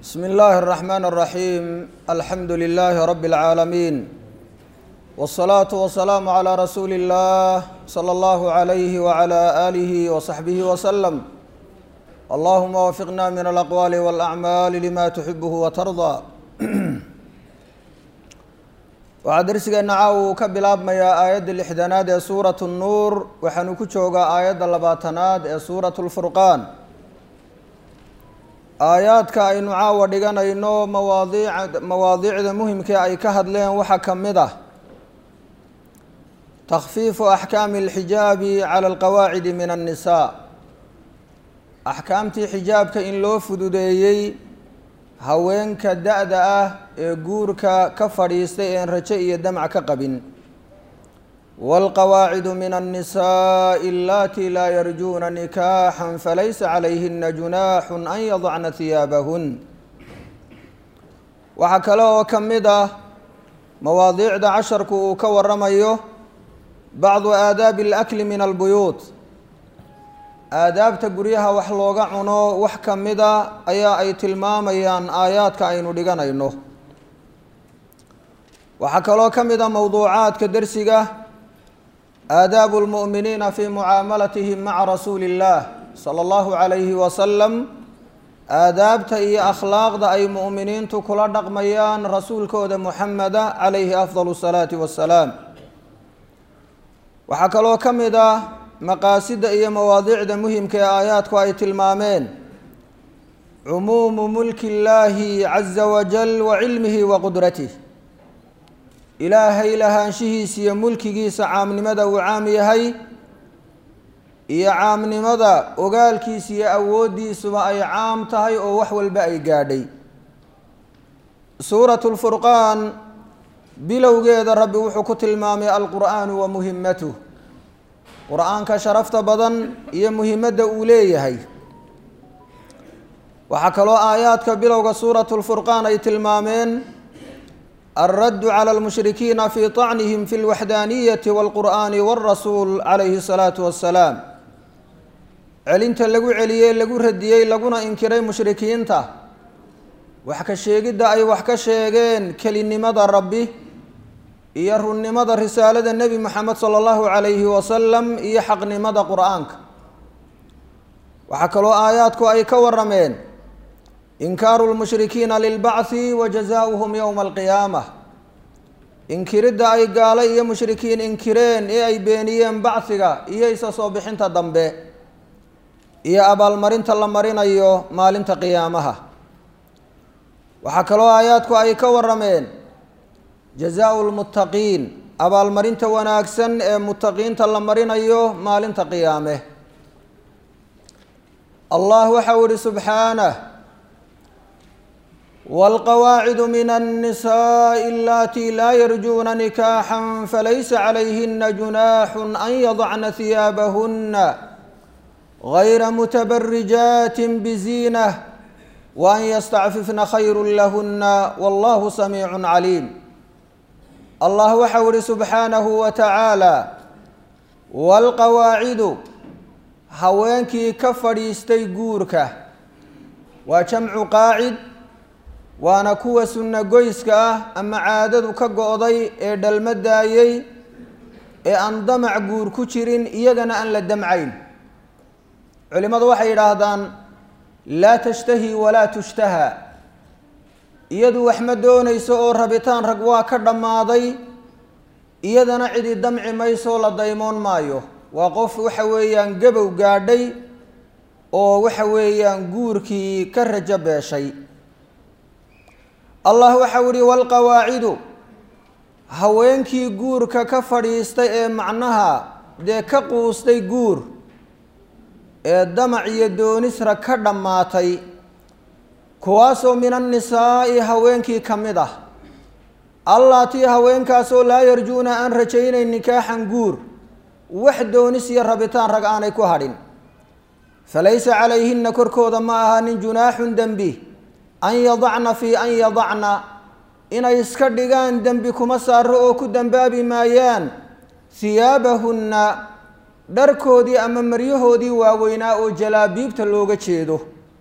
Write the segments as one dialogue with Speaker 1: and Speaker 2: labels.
Speaker 1: بسم الله الرحمن الرحيم الحمد لله رب العالمين والصلاة والسلام على رسول الله صلى الله عليه وعلى آله وصحبه وسلم اللهم وفقنا من الأقوال والأعمال لما تحبه وترضى waxaa darsigeena caawa uu ka bilaabmayaa aayadda lixdanaad ee suuratu nnuur waxaanu ku joogaa aayadda labaatanaad ee suuratu lfurqaan aayaadka aynu caawa dhiganayno mawaadiic mawaadiicda muhimkee ay ka hadleen waxaa ka mid ah takhfiifu axkaami alxijaabi cala alqawaacidi min annisaa axkaamtii xijaabka in loo fududeeyey haweenka da-da ah ee guurka ka fadhiistay een rajo iyo damc ka qabin waalqawaacidu min annisaai allatii laa yarjuuna nikaaxan falaysa calayhina junaaxun an yadacna hiyaabahun waxaa kale oo ka mid ah mawaadiicda casharku uu ka waramayo bacdu aadaabi alakli min albuyuut aadaabta guryaha wax looga cuno wax ka mida ayaa ay tilmaamayaan aayaadka aynu dhiganayno waxaa kaloo ka mid a mowduucaadka dersiga aadaabu lmu'miniina fi mucaamalatihim maca rasuuli اllah sala allahu calayhi wasalam aadaabta iyo akhlaaqda ay mu'miniintu kula dhaqmayaan rasuulkooda muxameda calayhi afdal الsalaati wassalaam waxaa kaloo ka mid ah maqaasida iyo mawaadiicda muhimka ee aayaadku ay tilmaameen cumuumu mulki illaahi caza wajal wa cilmihi wa qudratih ilaahay lahaanshihiisa iyo mulkigiisa caamnimada uu caam yahay iyo caamnimada ogaalkiisa iyo awooddiisuba ay caam tahay oo wax walba ay gaadhay suuratu lfurqaan bilowgeeda rabbi wuxuu ku tilmaamay alqur'aanu wa muhimatuh qur-aanka sharafta badan iyo muhimadda uu leeyahay waxaa kaloo aayaadka bilowga suuratu lfurqaan ay tilmaameen alraddu cala almushrikiina fii طacnihim fi lwaxdaaniyati wاlqur'aani wاlrasuul calayhi الsalaatu wassalaam celinta lagu celiyey lagu radiyey laguna inkiray mushrikiinta wax ka sheegidda ay wax ka sheegeen kelinimada rabbi iyo runnimada risaalada nebi moxamed sala allahu calayhi wasalam iyo xaqnimada qur-aanka waxaa kaloo aayaadku ay ka warameen inkaaru lmushrikiina lilbacthi wa jazaauhum yowma alqiyaama inkiridda ay gaalo iyo mushrikiin inkireen ee ay beeniyeen bachiga iyo isa soo bixinta dambe iyo abaalmarinta la marinayo maalinta qiyaamaha waxaa kaloo aayaadku ay ka warameen jazaau lmuttaqiin abaalmarinta wanaagsan ee muttaqiinta la marinayo maalinta qiyaame allah waxau ihi subxaanah wاlqawaacidu min الnisaءi alatii laa yarjuuna nikaaxا falaysa calayhina junaaxu an yadacna hiyaabahuna gayra mutabarijaati bziinah waan ystacfifna khayru lahuna wallahu samiicu caliim allah waxau ihi subxaanahu wa tacaala waalqawaacidu haweenkii ka fadhiistay guurka waa jamcu qaacid waana kuwa sunno goyska ah ama caadadu ka go-day ee dhalma daayey ee aan damac guur ku jirin iyagana aan la damcayn culimmadu waxay yidhaahdaan laa tashtahi walaa tushtaha iyadu wax ma doonayso oo rabitaan rag waa ka dhammaaday iyadana cidi damci maysoo la daymoon maayo waa qof waxa weeyaan gabow gaadhay oo waxa weeyaan guurkii ka rajo beeshay allah waxau ihi waalqawaacidu haweenkii guurka ka fadhiistay ee macnaha dee ka quustay guur ee damac iyo doonisra ka dhammaatay kuwaasoo min annisaa'i haweenkii ka mid ah allaatii haweenkaasoo laa yarjuuna aan rajaynayn nikaaxan guur wax doonis iyo rabitaan rag aanay ku hadhin falaysa calayhina korkooda ma ahaanin junaaxun dembi an yadacna fii an yadacna inay iska dhigaan dembi kuma saaro oo ku dembaabi maayaan hiyaabahunna dharkoodii ama maryahoodii waaweynaa oo jalaabiibta looga jeedo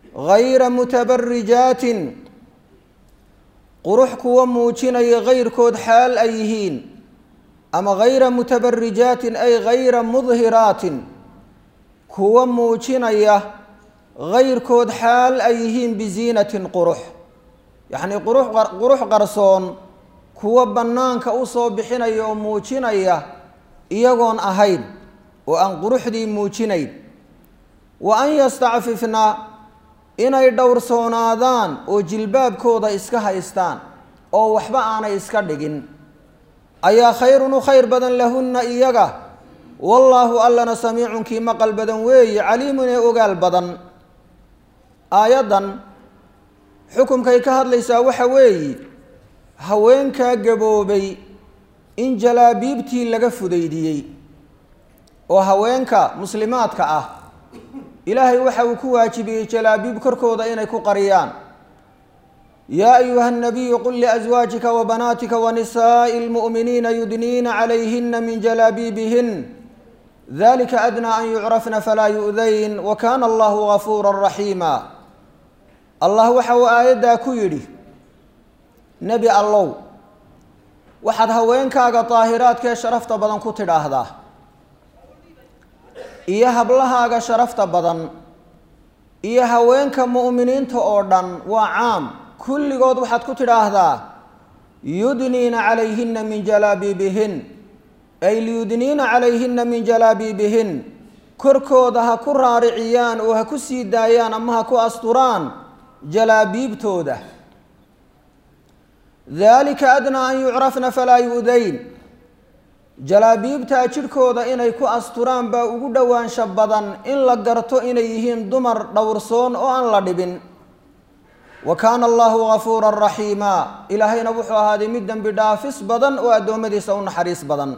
Speaker 1: gayra mutabarijaatin qurux kuwa muujinaya kayrkood xaal ay yihiin ama gayra mutabarijaatin ay gayra mudhiraatin kuwa muujinaya kayrkood xaal ay yihiin biziinatin qurux yacnii qurux qurux qarsoon kuwa bannaanka u soo bixinaya oo muujinaya iyagoon ahayn oo aan quruxdii muujinayn wa an yastacfifna inay dhowrsoonaadaan oo jilbaabkooda iska haystaan oo waxba aanay iska dhigin ayaa khayrun u khayr badan lahunna iyaga wallaahu allana samiicun kii maqal badan weeye caliimun ee ogaal badan aayaddan xukumkay ka hadlaysaa waxa weeye haweenkaa gaboobay in jalaabiibtii laga fudaydiyey oo haweenka muslimaadka ah ilaahay waxa uu ku waajibiyey jalaabiib korkooda inay ku qariyaan yaa ayuha الnabiyu qul liأزwaajika وbanaatika وnisaaءi اlmuؤminiina yudniina calayhina min jalaabiibihin dalika adnaa an yucrafna falaa yu'dayn wakana allahu gafuura raxiima allah waxa uu aayaddaa ku yidhi nebi allow waxaad haweenkaaga daahiraadkee sharafta badan ku tidhaahdaa iyo hablahaaga sharafta badan iyo haweenka mu'miniinta oo dhan waa caam kulligood waxaad ku tidhaahdaa yudniina calayhina min jalaabiibihin ay liyudniina calayhina min jalaabiibihin korkooda ha ku raariciyaan oo ha ku sii daayaan ama ha ku asturaan jalaabiibtooda dalika adnaa an yucrafna falaa yu'dayn jalaabiibtaa jidhkooda inay ku asturaan baa ugu dhowaansha badan in la garto inay yihiin dumar dhowrsoon oo aan la dhibin wa kaana allahu gafuuran raxiima ilaahayna wuxuu ahaaday mid dembi dhaafis badan oo addoommadiisa u naxariis badan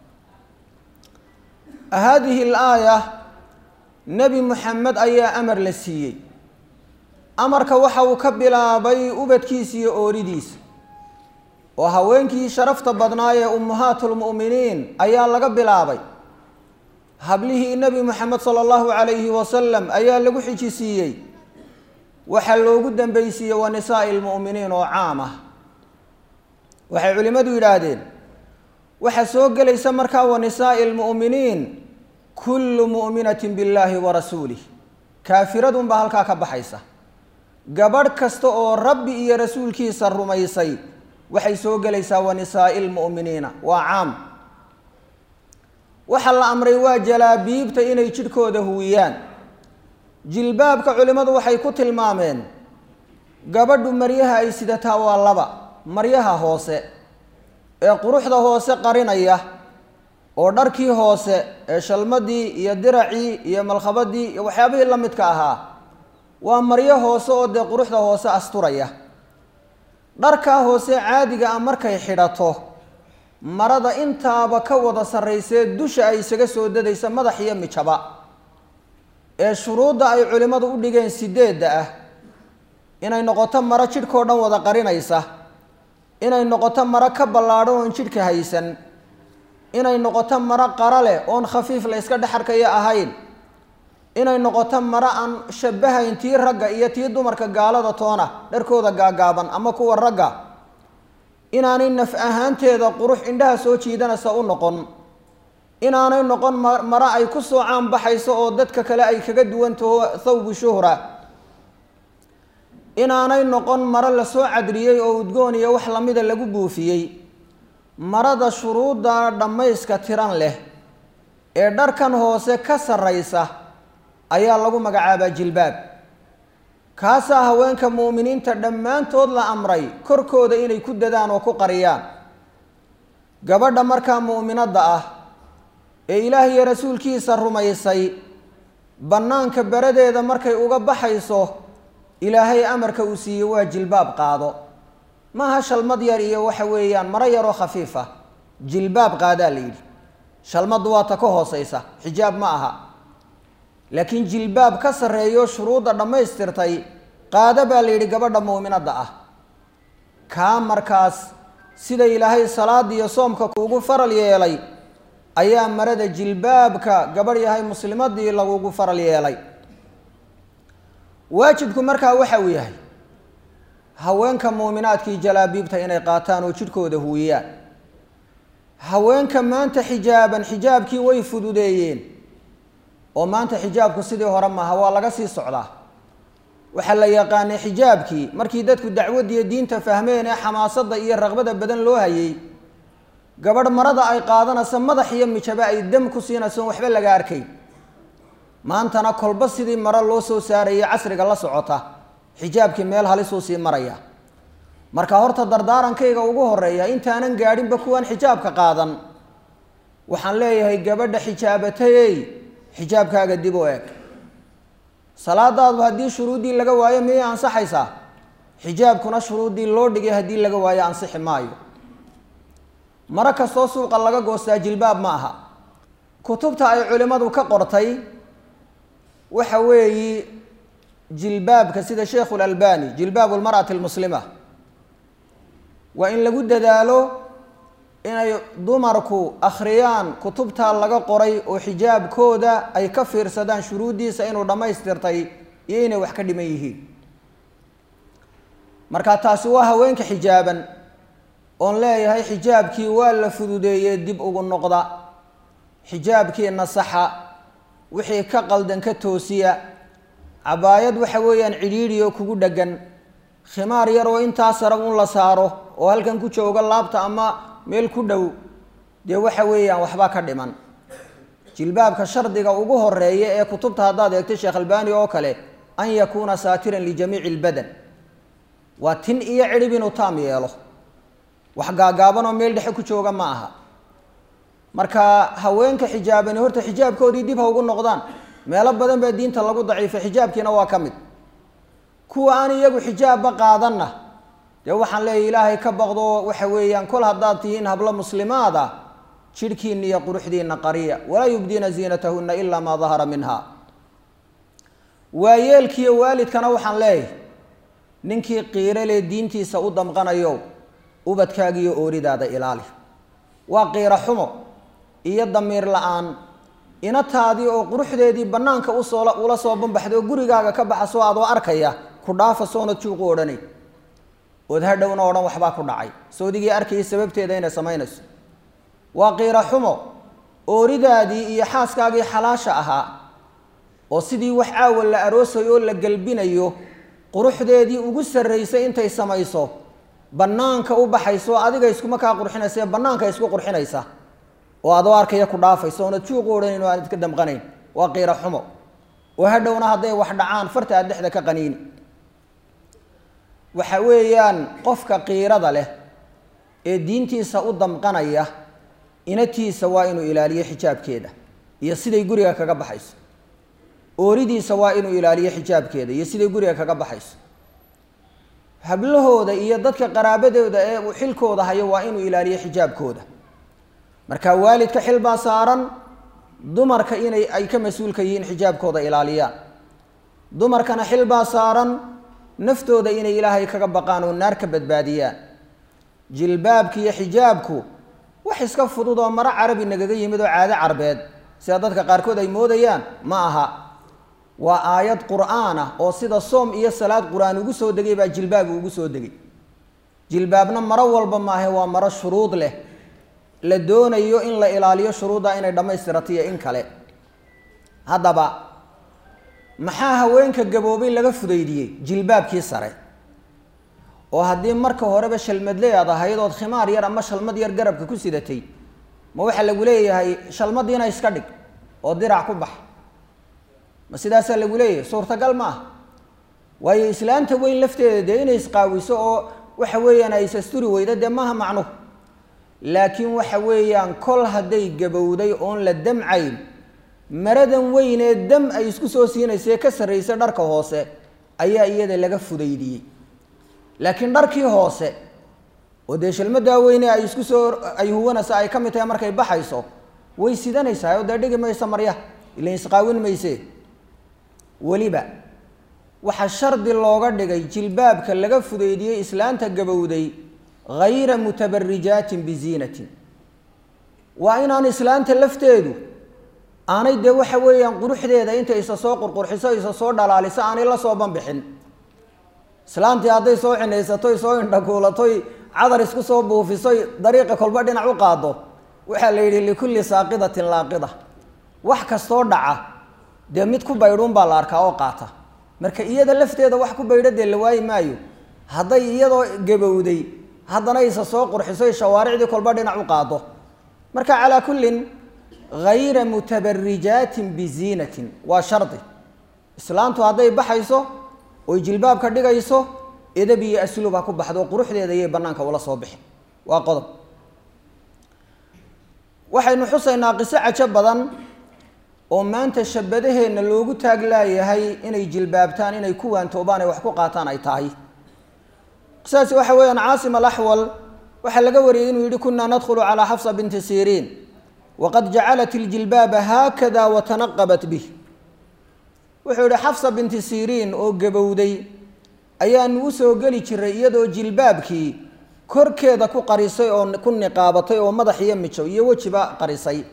Speaker 1: haadihi alaaya nebi muxamed ayaa amar la siiyey amarka waxa uu ka bilaabay ubadkiisa iyo ooridiisa oo haweenkii sharafta badnaa ee ummahaatulmu'miniin ayaa laga bilaabay hablihii nebi moxamed sala allahu calayhi wasalam ayaa lagu xijisiiyey waxaa loogu dambeysiiyey wa nisaa'i lmu'miniin oo caam ah waxay culimmadu yidhaahdeen waxaa soo gelaysa markaa wa nisaa'i lmu'miniin kullu mu'minatin billaahi wa rasuulih kaafiradunbaa halkaa ka baxaysa gabadh kasta oo rabbi iyo rasuulkiisa rumaysay waxay soo gelaysaa wa nisaa'i lmu'miniina waa caam waxaa la amray waa jalaabiibta inay jidhkooda huwiyaan jilbaabka culimmadu waxay ku tilmaameen gabadhu maryaha ay sidataa waa laba maryaha hoose ee quruxda hoose qarinaya oo dharkii hoose ee shalmadii iyo diracii iyo malkhabadii iyo waxyaabihii la midka ahaa waa maryo hoose oo dee quruxda hoose asturaya dharkaa hoose caadiga ah markay xidhato marada intaaba ka wada sarraysee dusha ay isaga soo dadaysa madax iyo mijaba ee shuruudda ay culimmadu u dhigeen sideedda ah inay noqoto maro jidhkao dhan wada qarinaysa inay noqoto maro ka ballaadhan oon jidhka haysan inay noqoto maro qara leh oon khafiif la yska dhexarkaya ahayn inay noqoto maro aan shabahayn tii ragga iyo tii dumarka gaalada toona dharkooda gaagaaban ama kuwa ragga inaanay naf ahaanteeda qurux indhaha soo jiidanaysa u noqon inaanay noqon maro ay ku soo caanbaxayso oo dadka kale ay kaga duwantaho thawbu shuhra inaanay noqon maro lasoo cadriyey oo udgoon iyo wax lamida lagu buufiyey marada shuruudda dhammayska tiran leh ee dharkan hoose ka sarraysa ayaa lagu magacaabaa jilbaab kaasaa haweenka mu'miniinta dhammaantood la amray korkooda inay ku dadaan oo ku qariyaan gabadha markaa mu'minadda ah ee ilaah iyo rasuulkiisa rumaysay bannaanka beradeeda markay uga baxayso ilaahay amarka uu siiyey waa jilbaab qaado maaha shalmad yar iyo waxa weeyaan maro yaroo khafiif ah jilbaab qaadaa la yidhi shalmaddu waa ta ka hooseysa xijaab ma aha laakiin jilbaab ka sarreeyo shuruudda dhammaystirtay qaado baa la yidhi gabadha muuminadda ah kaa markaas sida ilaahay salaada iyo soomka kuugu faral yeelay ayaa marada jilbaabka gabadh yahay muslimadii lagugu faral yeelay waajibku markaa waxa uu yahay haweenka muuminaadkii jalaabiibta inay qaataan oo jidhkooda huuyaan haweenka maanta xijaaban xijaabkii way fududeeyeen oo maanta xijaabku sidii hore maaha waa laga sii socdaa waxaa la yaqaanay xijaabkii markii dadku dacwaddiiyo diinta fahmeen ee xamaasadda iyo raqbada badan loo hayay gabadh marada ay qaadanayso madax iyo mijaba ay dam ku siinayso waxba laga arkay maantana kolba sidii maro loo soo saarayay casriga la socota xijaabkii meel halisuu sii maraya marka horta dardaarankayga ugu horeeya intaanan gaadhinba kuwaan xijaabka qaadan waxaan leeyahay gabadha xijaabatayey xijaabkaaga dib u eg salaadaadu haddii shuruuddii laga waayo miyay ansaxaysaa xijaabkuna shuruuddii loo dhigay haddii laga waayo ansixi maayo maro kastoo suuqa laga goostaa jilbaab ma aha kutubta ay culimmadu ka qortay waxa weeyi jilbaabka sida sheikhu lalbani jilbaabu lmar'ati almuslima waa in lagu dadaalo inay dumarku akhriyaan kutubta laga qoray oo xijaabkooda ay ka fiirsadaan shuruuddiisa inuu dhammaystirtay iyo inay wax ka dhiman yihiin marka taasi waa haweenka xijaaban oon leeyahay xijaabkii waa la fududeeyey dib ugu noqda xijaabkii nasaxa wixii ka qaldan ka toosiya cabaayad waxa weeyaan cidhiidhi oo kugu dheggan khimaar yar oo intaa sara un la saaro oo halkan ku jooga laabta ama meel ku dhow dee waxa weeyaan waxbaa ka dhiman jilbaabka shardiga ugu horeeya ee kutubta haddaad eegto sheekh albani oo kale an yakuuna saatiran lijamiici lbadan waa tin iyo cidhib inuu taam yeelo wax gaagaaban oo meel dhexe ku jooga ma aha marka haweenka xijaabani horta xijaabkoodii dib ha ugu noqdaan meelo badan baa diinta lagu daciifay xijaabkiina waa ka mid kuwa aan iyagu xijaabba qaadanna dee waxaan leeyahy ilaahay ka baqdo waxa weeyaan kol haddaad tihiin hablo muslimaad ah jidhkiina iyo quruxdiina qariya walaa yubdiina ziinatahuna ilaa maa dahara minha waayeelkiiyo waalidkana waxaan leeyahay ninkii qiirale diintiisa u damqanayo ubadkaagiiyo ooridaada ilaali waa qiiro xumo iyo damiir la-aan inataadii oo quruxdeedii bannaanka usoo ula soo bambaxday oo gurigaaga ka baxasoo adoo arkaya ku dhaafa soonad juuqu odhanay ood hadhowna odhan waxbaa ku dhacay soodigii arkayay sababteeda inay samaynayso waa qiiro xumo ooridaadii iyo xaaskaagii xalaasha ahaa oo sidii wax caawa la aroosayo oo la gelbinayo quruxdeedii ugu sarraysay intay samayso bannaanka u baxayso adiga iskuma kaa qurxinaysa ee bannaanka isku qurxinaysa oo adoo arkaya ku dhaafaysa oonad juuqu odhanayn oo aanad ka damqanayn waa qiiro xumo oo hadhowna hadday wax dhacaan farta aad dhexda ka qaniini waxa weeyaan qofka qiirada leh ee diintiisa u damqanaya inatiisa waa inuu ilaaliyo xijaabkeeda iyo siday guriga kaga baxayso ooridiisa waa inuu ilaaliyo xijaabkeeda iyo siday guriga kaga baxayso hablahooda iyo dadka qaraabadooda ee uu xilkooda hayo waa inuu ilaaliyo xijaabkooda marka waalidka xil baa saaran dumarka inay ay ka mas-uulka yihiin xijaabkooda ilaaliyaan dumarkana xil baa saaran naftooda inay ilaahay kaga baqaan oo naar ka badbaadiyaan jilbaabka iyo xijaabku wax iska fudud oo maro carabi nagaga yimid oo caado carbeed sida dadka qaarkood ay moodayaan ma aha waa aayad qur'aan ah oo sida soom iyo salaad qur-aan ugu soo degay baa jilbaabu ugu soo degay jilbaabna maro walba maahe waa maro shuruud leh la doonayo in la ilaaliyo shuruudda inay dhammaystirato iyo in kale haddaba maxaa haweenka gaboobay laga fudaydiyey jilbaabkii sare oo haddii marka horeba shalmadle aad ahayd ood khimaar yar ama shalmad yar garabka ku sidatay ma waxaa lagu leeyahay shalmadiina iska dhig oo dirac ku bax ma sidaasaa lagu leeyahay suurtagal ma ah waayo islaanta weyn lafteeda dee inay isqaawiso oo waxa weeyaan ay isasturi weyda dee maaha macnuhu laakiin waxa weeyaan kol hadday gabowday oon la damcayn maradan weynee dam ay isku soo siinaysae ka sarraysa dharka hoose ayaa iyada laga fudaydiyey laakiin dharkii hoose oo dee shalmadaa weyne ay isku soo ay huwanaysa ay ka mid tahay markay baxayso way sidanaysaa oo dee dhigi maysa maryaha ilan isqaawin mayse weliba waxaa shardi looga dhigay jilbaabka laga fudaydiyey islaanta gabowday hayra mutabarijaatin biziinatin waa inaan islaanta lafteedu aanay dee waxa weeyaan quruxdeeda intay isa soo qurqurxiso isa soo dhalaaliso aanay la soo banbixin islaantii hadday soo cinaysatoy soo indhakuulatoy cadar isku soo buufisoy dariiqa kolba dhinac u qaado waxaa la yidhi likulli saaqidatin laaqida wax kastoo dhaca dee mid ku baydhuun baa la arkaa oo qaata marka iyada lafteeda wax ku baydho dee la waayi maayo hadday iyadoo gabowday haddana isa soo qurxisoy shawaaricdii kolba dhinac u qaado marka calaa kullin hayra mutabarijaatin biziinatin waa shardi islaantu hadday baxayso oy jilbaab ka dhigayso edab iyo asluub ha ku baxdo quruxdeeda iyay banaanka ula soo bixi waa qodob waxaynu xusaynaa qiso cajo badan oo maanta shabadaheenna loogu taag laayahay inay jilbaabtaan inay ku waantoobaan ay wax ku qaataan ay tahay qisaasi waxa weeyaan caasim alaxwal waxaa laga wariyey inuu yihi kunaa nadkhulu calaa xafsa binti siriin waqad jacalat iljilbaaba haakada watanaqabat bih wuxuu yihi xafsa binti siriin oo gabowday ayaanu u soo geli jiray iyadoo jilbaabkii korkeeda ku qarisay oo ku niqaabatay oo madax iyo mijo iyo wejiba qarisay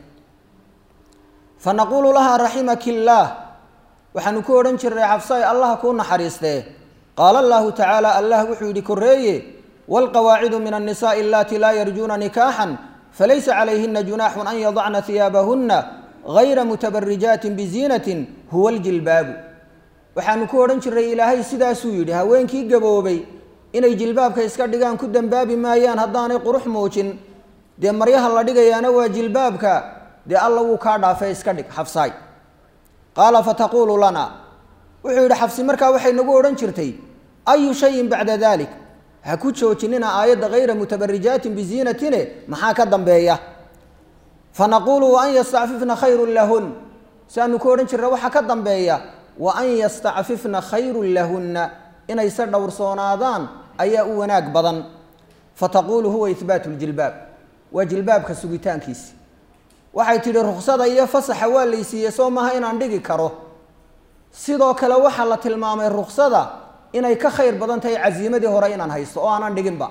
Speaker 1: fa naquulu lahaa raximaki illaah waxaanu ku odhan jiray xafsay allah kuu naxariistee qaala allahu tacaala allah wuxuu yidhi koreeye waalqawaacidu min annisaai allatii laa yarjuuna nikaaxan falaysa calayhina junaaxun an yadacna hiyaabahunna gayra mutabarijaatin biziinatin huwa aljilbaabu waxaanu ku odhan jiray ilaahay sidaasuu yidhi haweenkii gaboobay inay jilbaabka iska dhigaan ku dembaabi maayaan haddaanay qurux muujin dee maryaha la dhigayaana waa jilbaabka dee alla wuu kaa dhaafay iska dhig xafsaay qaala fataquulu lana wuxuu yidhi xafsi markaa waxay nagu odhan jirtay ayu shayin bacda dalik ha ku joojinina aayadda hayra mutabarijaatin biziinatine maxaa ka dambeeya fanaquulu wa an yastacfifna khayrun lahun siaanu ku odhan jirna waxaa ka dambeeya wa an yastacfifna khayrun lahunna inay se dhowrsoonaadaan ayaa u wanaag badan fataquulu huwa ihbaatu ljilbaab waa jilbaabka sugitaankiisi waxay tidhi ruksada iyo fasaxa waa laysiiye soo maaha inaan dhigi karo sidoo kale waxaa la tilmaamay ruksada inay ka khayr badan tahay casiimadii hore inaan haysto oo aanan dhiginba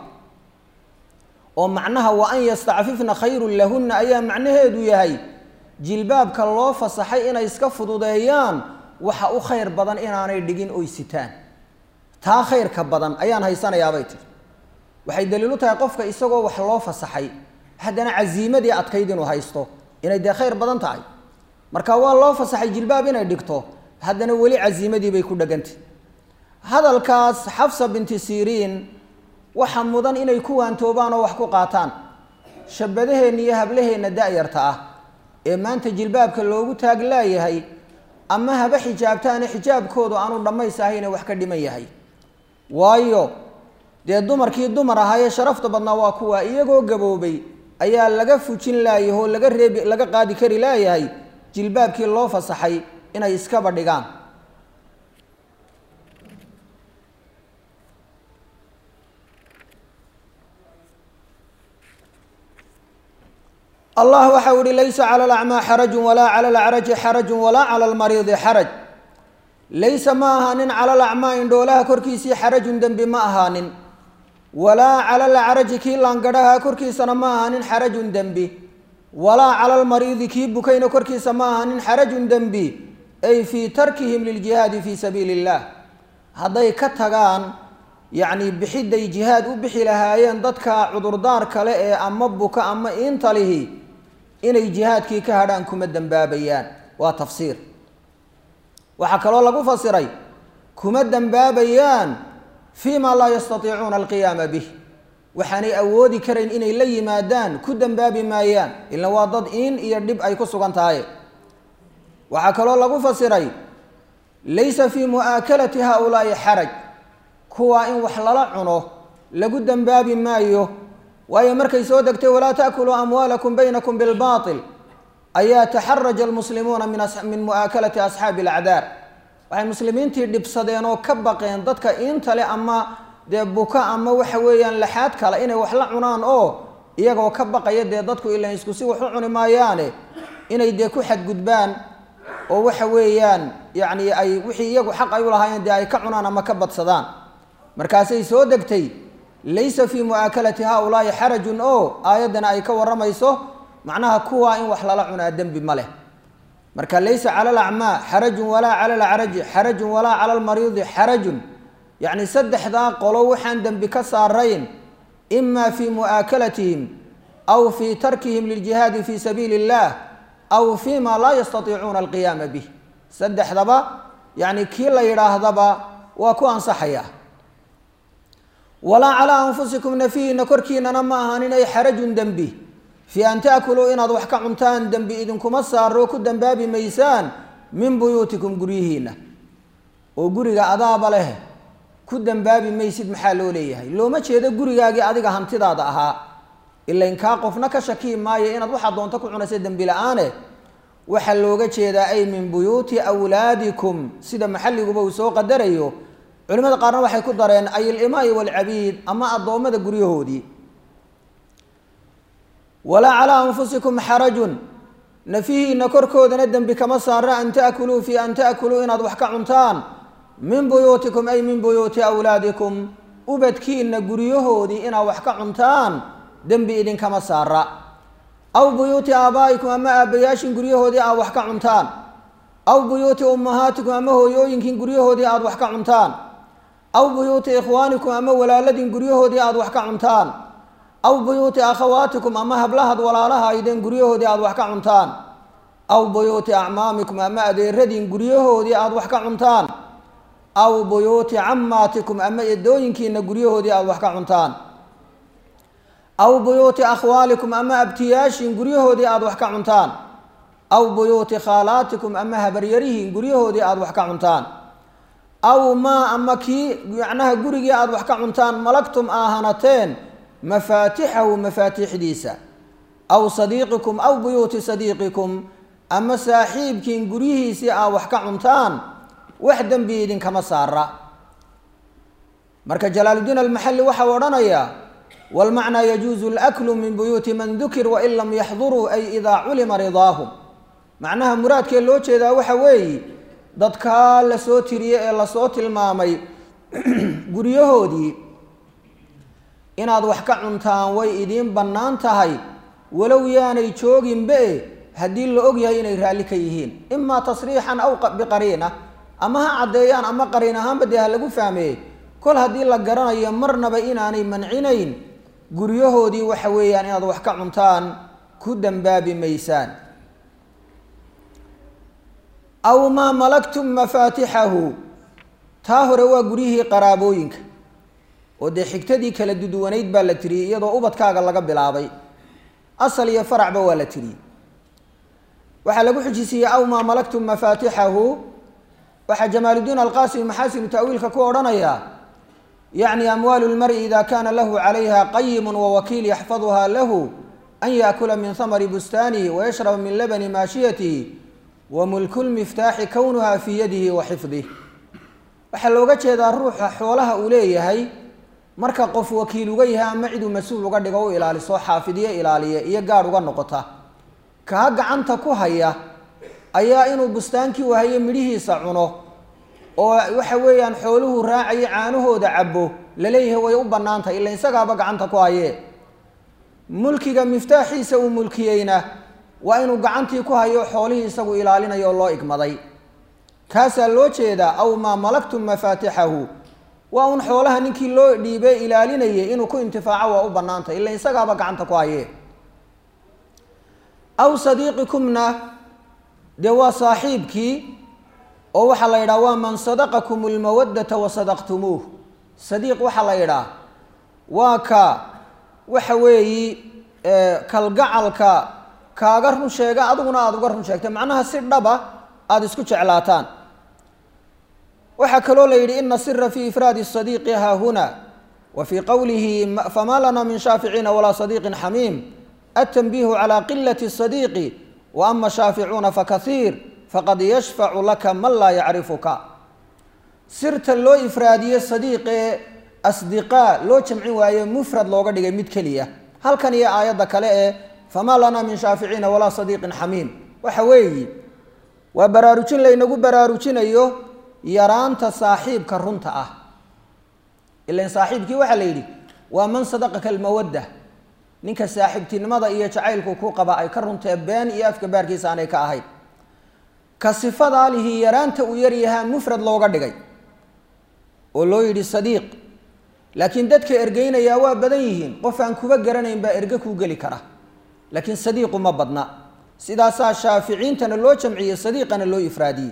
Speaker 1: oo macnaha wa an yastacfifna khayrun lahunna ayaa macnaheedu yahay jilbaabka loo fasaxay inay iska fududeeyaan waxa u khayr badan inaanay dhigin oy sitaan taa khayrka badan ayaan haysanayaabay tiri waxay daliilu tahay qofka isagoo wax loo fasaxay haddana casiimadii adkayd inuu haysto inay dee khayr badan tahay marka waa loo fasaxay jilbaab inay dhigto haddana weli casiimadii bay ku dhegantay hadalkaas xafsa binti siriin waxa mudan inay ku waantoobaan oo wax ku qaataan shabadaheenna iyo hablaheenna da-yarta ah ee maanta jilbaabka loogu taag laayahay ama haba xijaabtaane xijaabkoodu aanu dhammays ahayne wax ka dhiman yahay waayo dee dumarkii dumar ahaayee sharafta badnaa waa kuwa iyagoo gaboobay ayaa laga fujin laayah oo laga reebi laga qaadi kari laayahay jilbaabkii loo fasaxay inay iskaba dhigaan allah waxa u ihi laysa cala alacmaa xarajun walaa cala alacraji xarajun walaa cala almariidi xaraj laysa ma ahaanin cala alacmaa indhoolaha korkiisii xarajun dembi ma ahaanin walaa cala alacraji kii laangadhaha korkiisana ma ahaanin xarajun dembi walaa cala almariidi kii bukayna korkiisa ma ahaanin xarajun dembi ay fii tarkihim liljihaadi fii sabiili illah hadday ka tagaan yacni bixiday jihaad u bixi lahaayeen dadka cudurdaar kale ee ama buka ama intalihi inay jihaadkii ka hadhaan kuma dembaabayaan waa tafsiir waxaa kaloo lagu fasiray kuma dembaabayaan fii ma laa yastatiicuuna alqiyaama bih waxaanay awoodi karayn inay la yimaadaan ku dembaabi maayaan ila waa dad in iyo dhib ay ku sugan tahay waxaa kaloo lagu fasiray laysa fii mu'aakalati haaulaa'i xaraj kuwaa in wax lala cuno lagu dembaabi maayo waayo markay soo degtay walaa taakuluu amwaalakum baynakum bilbaatil ayaa taxaraja almuslimuuna min mu'aakalati asxaabi alacdaar waxay muslimiintii dhibsadeen oo ka baqeen dadka intale ama dee buka ama waxa weeyaan laxaad kale inay wax la cunaan oo iyagoo ka baqaya dee dadku ilan isku si wax u cuni maayaane inay dee ku xadgudbaan oo waxa weeyaan yacni ay wixii iyagu xaq ay u lahaayeen dee ay ka cunaan ama ka badsadaan markaasay soo degtay laysa fii mu'aakalati haaulaa'i xarajun oo aayaddana ay ka warramayso macnaha kuwaa in wax lala cunaa dembi ma leh marka laysa cala alacmaa xarajun walaa cala alcaraji xarajun walaa cala almariidi xarajun yacni saddexdaa qolo waxaan dembi ka saarayn ima fii mu'aakalatihim aw fii tarkihim liljihaadi fii sabiili اllah aw fii ma laa yastatiicuuna alqiyaama bih saddexdaba yacni kii la yidhaahdaba waa ku ansaxaya walaa calaa anfusikum nafihiina korkiinana ma ahanin ay xarajun dembi fii an taakuluu inaad wax ka cuntaan dembi idinkuma saaro ku dembaabi maysaan min buyuutikum guryihiina oo guriga adaaba leh ku dembaabi maysid maxaa loo leeyahay looma jeedo gurigaagii adiga hantidaada ahaa ilain kaa qofna ka shakii maayo inaad waxaa doonto ku cunaysa dembi la-aane waxaa looga jeedaa ay min buyuuti wlaadikum sida maxalliguba uu soo qadarayo culimada qaarna waxay ku dareen ay ilimaai walcabiid ama addoommada guryahoodii walaa calaa anfusikum xarajun nafihiina korkoodana dembi kama saara an taakuluu fii an taakuluu inaad wax ka cuntaan min buyuutikum ay min buyuuti awlaadikum ubadkiina guryahoodii inaad wax ka cuntaan dembi idinkama saara aw buyuuti aabaa'ikum ama aabbayaashin guryahoodii aad wax ka cuntaan aw buyuuti ummahaatikum ama hooyooyinkin guryahoodii aad wax ka cuntaan aw buyuuti ikhwaanikum ama walaaladin guryahoodii aad wax ka cuntaan aw buyuuti akhawaatikum ama hablahaad walaalaha aydeen guryahoodii aad wax ka cuntaan aw buyuuti acmaamikum ama adeeradin guryahoodii aad wax ka cuntaan aw buyuuti cammaatikum ama edooyinkiina guryahoodii aad wax ka cuntaan aw buyuuti akhwaalikum ama abtiyaashin guryahoodii aad wax ka cuntaan aw buyuuti khaalaatikum ama habaryarihin guryahoodii aad wax ka cuntaan aw maa ama kii macnaha gurigii aad wax ka cuntaan malagtum aa hanateen mafaatixahu mafaatiixdiisa aw sadiiqikum aw buyuuti sadiiqikum ama saaxiibkiin guryihiisii aa wax ka cuntaan wax dembi idinkama saara marka jalaaludiin almaxalli waxau odhanayaa wlmacnaa yajuuzu laklu min buyuuti man dukir wain lam yaxduruu ay idaa culima ridaahum macnaha muraadkee loo jeedaa waxa weeye dadkaa lasoo tiriyey ee lasoo tilmaamay guryahoodii inaad wax ka cuntaan way idiin bannaan tahay walow yaanay jooginbe haddii la og yahay inay raalli ka yihiin imaa tasriixan aw biqariina ama ha caddeeyaan ama qariin ahaanba dee ha lagu fahmeeye kol haddii la garanayo marnaba inaanay mancinayn guryahoodii waxa weeyaan inaad wax ka cuntaan ku dambaabi maysaan aw maa malaktum mafaatixahu taa hore waa guryihii qaraabooyinka oo dee xigtadii kala duduwanayd baa la tiriyey iyadoo ubadkaaga laga bilaabay asal iyo faracba waa la tiriyey waxaa lagu xujisiiyey aw maa malaktum mafaatixahu waxaa jamaaludiin alqasim maxaasinu ta'wiilka ku odhanayaa yacni amwaalu lmari ida kana lahu calayha qayimu wawakiil yaxfaduha lahu an yaakula min hamari bustaanihi wayashraba min labani maashiyatihi wa mulku lmiftaaxi kownuha fii yadihi wa xifdih waxaa looga jeedaa ruuxa xoolaha uu leeyahay marka qof wakiil uga yahay ama ciduu mas-uul uga dhigo u ilaaliso xaafidiyo ilaaliya iyo gaadh uga noqota kaa gacanta ku haya ayaa inuu bustaankii wahaye midhihiisa cuno oo waxa weeyaan xooluhu raacayo caanahooda cabo laleeyahay way u bannaan tahay ila isagaaba gacanta ku hayee mulkiga miftaaxiisa uu mulkiyeyna waa inuu gacantii ku hayo xoolihii isagu ilaalinayo oo loo igmaday kaasaa loo jeedaa aw maa malaktum mafaatixahu waa un xoolaha ninkii loo dhiibay ilaalinayay inuu ku intifaaco waa u bannaan tahay ila isagaaba gacanta ku hayee aw sadiiqikumna dee waa saaxiibkii oo waxaa la yidhaha waa man sadaqakum lmawaddata wa sadaqtumuuh sadiiq waxaa la yidhaha waa ka waxa weeyi kalgacalka kaaga run sheega adiguna aada uga run sheegtay macnaha si dhaba aada isku jeclaataan waxaa kaloo la yidhi ina sira fi ifraadi sadiiqi haahuna wa fii qowlihi famaa lana min shaaficiina walaa sadiiqin xamiim atanbiihu calaa qilati sadiiqi wa ama shaaficuuna fakaiir faqad yashfacu laka man laa yacrifuka sirta loo ifraadiye sadiiqee asdiqaa loo jamcin waaye mufrad looga dhigay mid keliya halkan iyo aayadda kale ee famaa lanaa min shaaficiina walaa sadiiqin xamiim waxa weeyi waa baraarujin laynagu baraarujinayo yaraanta saaxiibka runta ah ilan saaxiibkii waxaa la yidhi waa man sadaqaka almawadda ninka saaxiibtinimada iyo jacaylku ku qaba ay ka runtee been iyo afka baarkiisa aanay ka ahayn ka sifadaa lihi yaraanta uu yaryahaa mufrad looga dhigay oo loo yidhi sadiiq laakiin dadka ergeynayaa waa badan yihiin qof aan kuba garanayn baa erge kuu geli kara laakiin sadiiqu ma badna sidaasaa shaaficiintana loo jamciyey sadiiqana loo ifraadiyey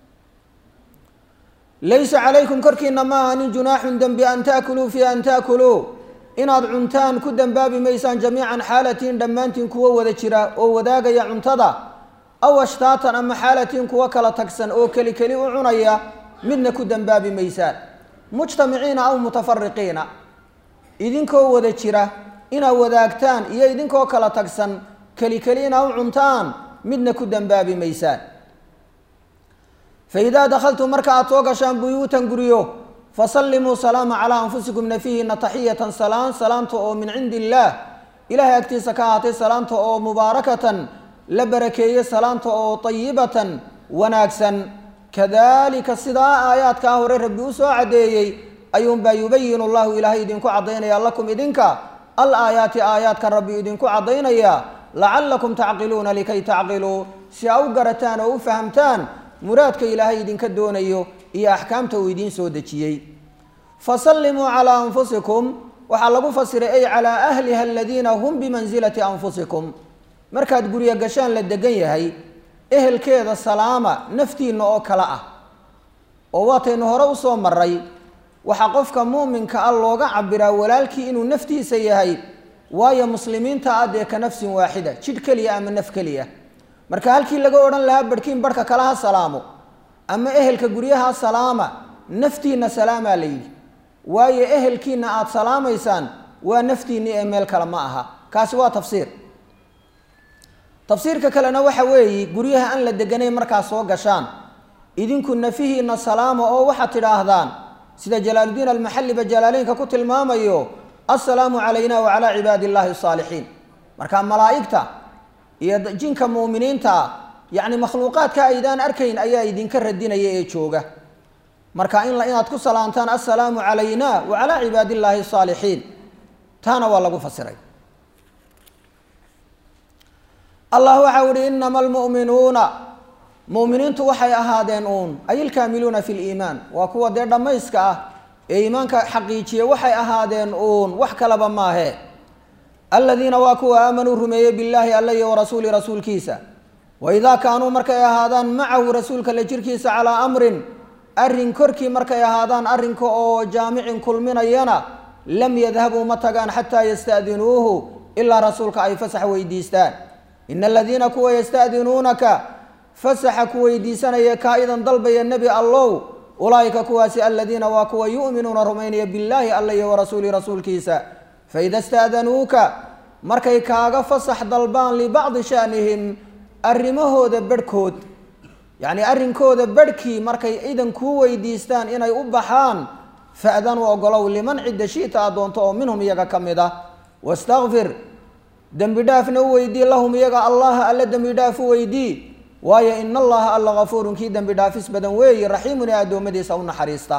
Speaker 1: laysa calaykum korkiina ma ahanin junaaxun dembi an taakuluu fi an taakuluu inaad cuntaan ku dembaabi maysaan jamiican xaalatiin dhammaantiin kuwo wada jira oo wadaagaya cuntada aw ashtaatan ama xaalatiin kuwo kala tagsan oo keli keli u cunaya midna ku dembaabi maysaan mujtamiciina aw mutafariqiina idinkoo wada jira inaad wadaagtaan iyo idinkoo kala tagsan keli keli inaa u cuntaan midna ku dembaabi maysaan fa idaa dakhaltum marka aada soo gashaan buyuutan guryo fasallimuu salaama calaa anfusikum nafihiina taxiyatan salaan salaanta oo min cindi illaah ilaahay agtiisa ka ahaatay salaanta oo mubaarakatan la barakeeye salaanta oo tayibatan wanaagsan kadalika sidaa aayaadkaa hore rabbi u soo caddeeyey ayuunbaa yubayinu llahu ilaahay idinku caddaynaya lakum idinka al aayaati aayaadkan rabbi idinku caddaynaya lacallakum tacqiluuna likay tacqiluu si aa u garataan oo u fahamtaan muraadka ilaahay idinka doonayo iyo axkaamta uu idiin soo dejiyey fasallimuu calaa anfusikum waxaa lagu fasiray ay calaa ahliha aladiina hum bimansilati anfusikum markaad guryo gashaan la degan yahay ehelkeeda salaama naftiinna oo kale ah oo waataynu hore usoo maray waxaa qofka muuminka ah looga cabiraa walaalkii inuu naftiisa yahay waayo muslimiinta ah dee ka nafsin waaxida jidh keliya ama naf keliya marka halkii laga odhan lahaa barhkiin barhka kale ha salaamo ama ehelka guryaha salaama naftiinna salaamaa la yidhi waayo ehelkiina aada salaamaysaan waa naftiinni ee meel kale ma aha kaasi waa tafsiir tafsiirka kalena waxa weeye guryaha aan la deganayn markaad soo gashaan idinku nafihiina salaama oo waxaad tidhaahdaan sida jalaaludiin almaxalliba jalaaleynka ku tilmaamayo assalaamu calayna wa calaa cibaadi illaahi asaalixiin marka malaa'igta iyo jinka muuminiinta ah yacni makhluuqaadka aydaan arkayn ayaa idinka radinaya ee jooga marka in inaad ku salaantaan assalaamu calayna wa calaa cibaadi illaahi asaalixiin taana waa lagu fasiray allah waxau ihi inama almu'minuuna mu'miniintu waxay ahaadeen uun ay ilkaamiluuna fi liimaan waa kuwa dee dhammayska ah ee iimaanka xaqiijiya waxay ahaadeen uun wax kalaba maahe aladiina waa kuwa aamanuu rumeeyey billaahi alla iyo warasuuli rasuulkiisa waidaa kaanuu markay ahaadaan macahu rasuulka la jirkiisa calaa amrin arrin korkii markay ahaadaan arrinka oo jaamicin kulminayana lam yadhabuu ma tagaan xataa yasta'dinuuhu ilaa rasuulka ay fasax weydiistaan ina aladiina kuwa yasta'dinuunaka fasaxa ku weydiisanaya kaa-idan dalbaya nebi allow ulaa'ika kuwaasi aladiina waa kuwa yu'minuuna rumaynaya billaahi alla iyo warasuuli rasuulkiisa faida sta'danuuka markay kaaga fasax dalbaan libacdi sha'nihim arrimahooda bedhkood yacni arrinkooda bedhkii markay idan kuu weydiistaan inay u baxaan fa'danuu ogolow liman cidda shi'ta aad doonto oo minhum iyaga ka mid ah wastakfir dembi dhaafna u weydii lahum iyaga allaha alla dembi dhaaf u weydii waayo ina allaha alla kafuurun kii dembi dhaafis badan weeye raxiimun ee addoommadiisa u naxariista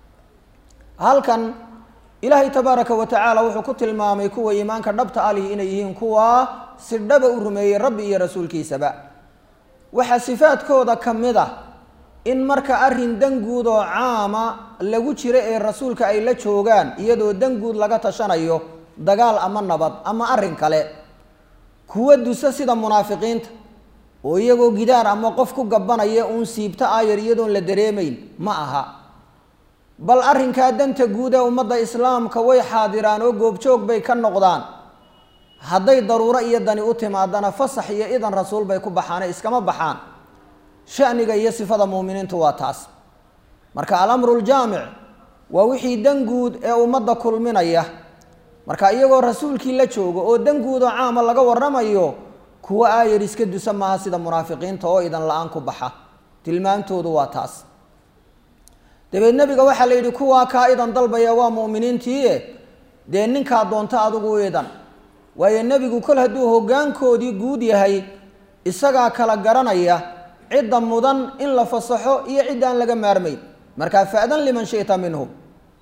Speaker 1: halkan ilaahay tabaaraka wa tacaala wuxuu ku tilmaamay kuwa iimaanka dhabta alihi inay yihiin kuwa si dhaba u rumeeyey rabbi iyo rasuulkiisaba waxaa sifaadkooda ka mid ah in marka arrin danguud oo caama lagu jiro ee rasuulka ay la joogaan iyadoo danguud laga tashanayo dagaal ama nabad ama arrin kale kuwa dusa sida munaafiqiinta oo iyagoo gidaar ama qof ku gabanaya uun siibto aayar iyadoon la dareemayn ma aha bal arrinkaa danta guud ee ummadda islaamka way xaadiraan oo goobjoog bay ka noqdaan hadday daruuro iyo dani u timaadana fasax iyo idan rasuul bay ku baxaane iskama baxaan shaniga iyo sifada muuminiintu waa taas marka alamru ljaamic waa wixii dan guud ee ummadda kulminaya marka iyagoo rasuulkii la joogo oo dan guud oo caama laga waramayo kuwa aayar iska dusa maaha sida munaafiqiinta oo idan la-aan ku baxa tilmaamtoodu waa taas dabeed nebiga waxaa la yidhi kuwaa kaa idan dalbaya waa mu'miniintiie dee ninkaa doonto adigu u idan waayo nebigu kol hadduu hoggaankoodii guud yahay isagaa kala garanaya cidda mudan in la fasaxo iyo cidda aan laga maarmayn markaa fa'dan liman shita minhum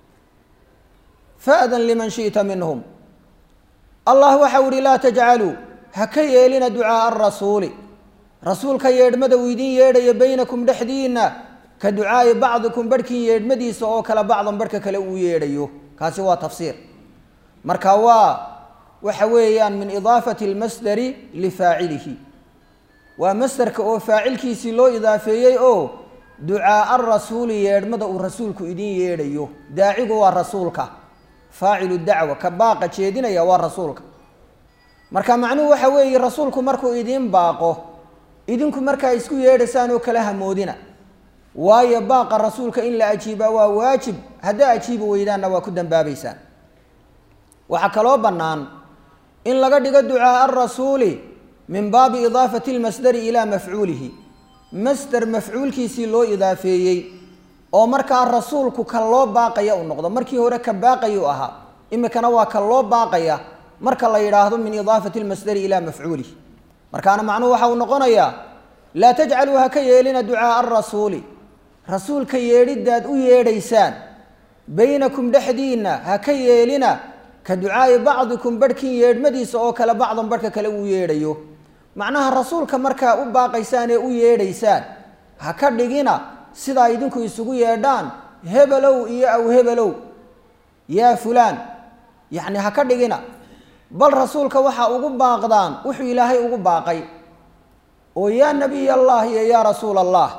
Speaker 1: fa'dan liman shi'ta minhum allah waxau ihi laa tajcaluu ha ka yeelina ducaaa arasuuli rasuulka yeedhmada uu idin yeedhayo baynakum dhexdiinna ka ducaa'i bacdikum barhkin yeedhmadiisa oo kale bacdan barhka kale uu yeedhayo kaasi waa tafsiir marka waa waxa weeyaan min idaafati almasdari lifaacilihi waa masderka oo faacilkiisii loo idaafeeyey oo ducaaa rasuuli yeedhmada uu rasuulku idin yeedhayo daacigu waa rasuulka faacilu dacwa ka baaqa jeedinaya waa rasuulka marka macnuhu waxa weeye rasuulku markuu idiin baaqo idinku markaa isku yeedhaysaan oo kala hamoodina waayo baaqa rasuulka in la ajiibaa waa waajib haddaa ajiibi weydaanna waa ku dambaabaysaan waxaa kaloo bannaan in laga dhigo ducaaa arasuuli min baabi idaafati lmasdari ilaa mafcuulihi masder mafcuulkiisii loo idaafeeyey oo markaa rasuulku ka loo baaqaya u noqdo markii hore ka baaqaya u ahaa imikana waa ka loo baaqaya marka la yidhaahdo min idaafati lmasdari ilaa mafcuulihi markaana macnuhu waxa uu noqonayaa laa tajcaluu ha ka yeelina ducaaa arasuuli rasuulka yeedhidaad u yeedhaysaan baynakum dhexdiinna ha ka yeelina ka ducaa'i bacdikum barhkin yeedhmadiisa oo kale bacdan barhka kale uu yeedhayo macnaha rasuulka markaa u baaqaysaan ee u yeedhaysaan ha ka dhigina sidaa idinku isugu yeedhaan hebelow iyo aw hebelow yaa fulaan yacni ha ka dhigina bal rasuulka waxaa ugu baaqdaan wuxuu ilaahay ugu baaqay oo yaa nabiy allah iyo yaa rasuul allah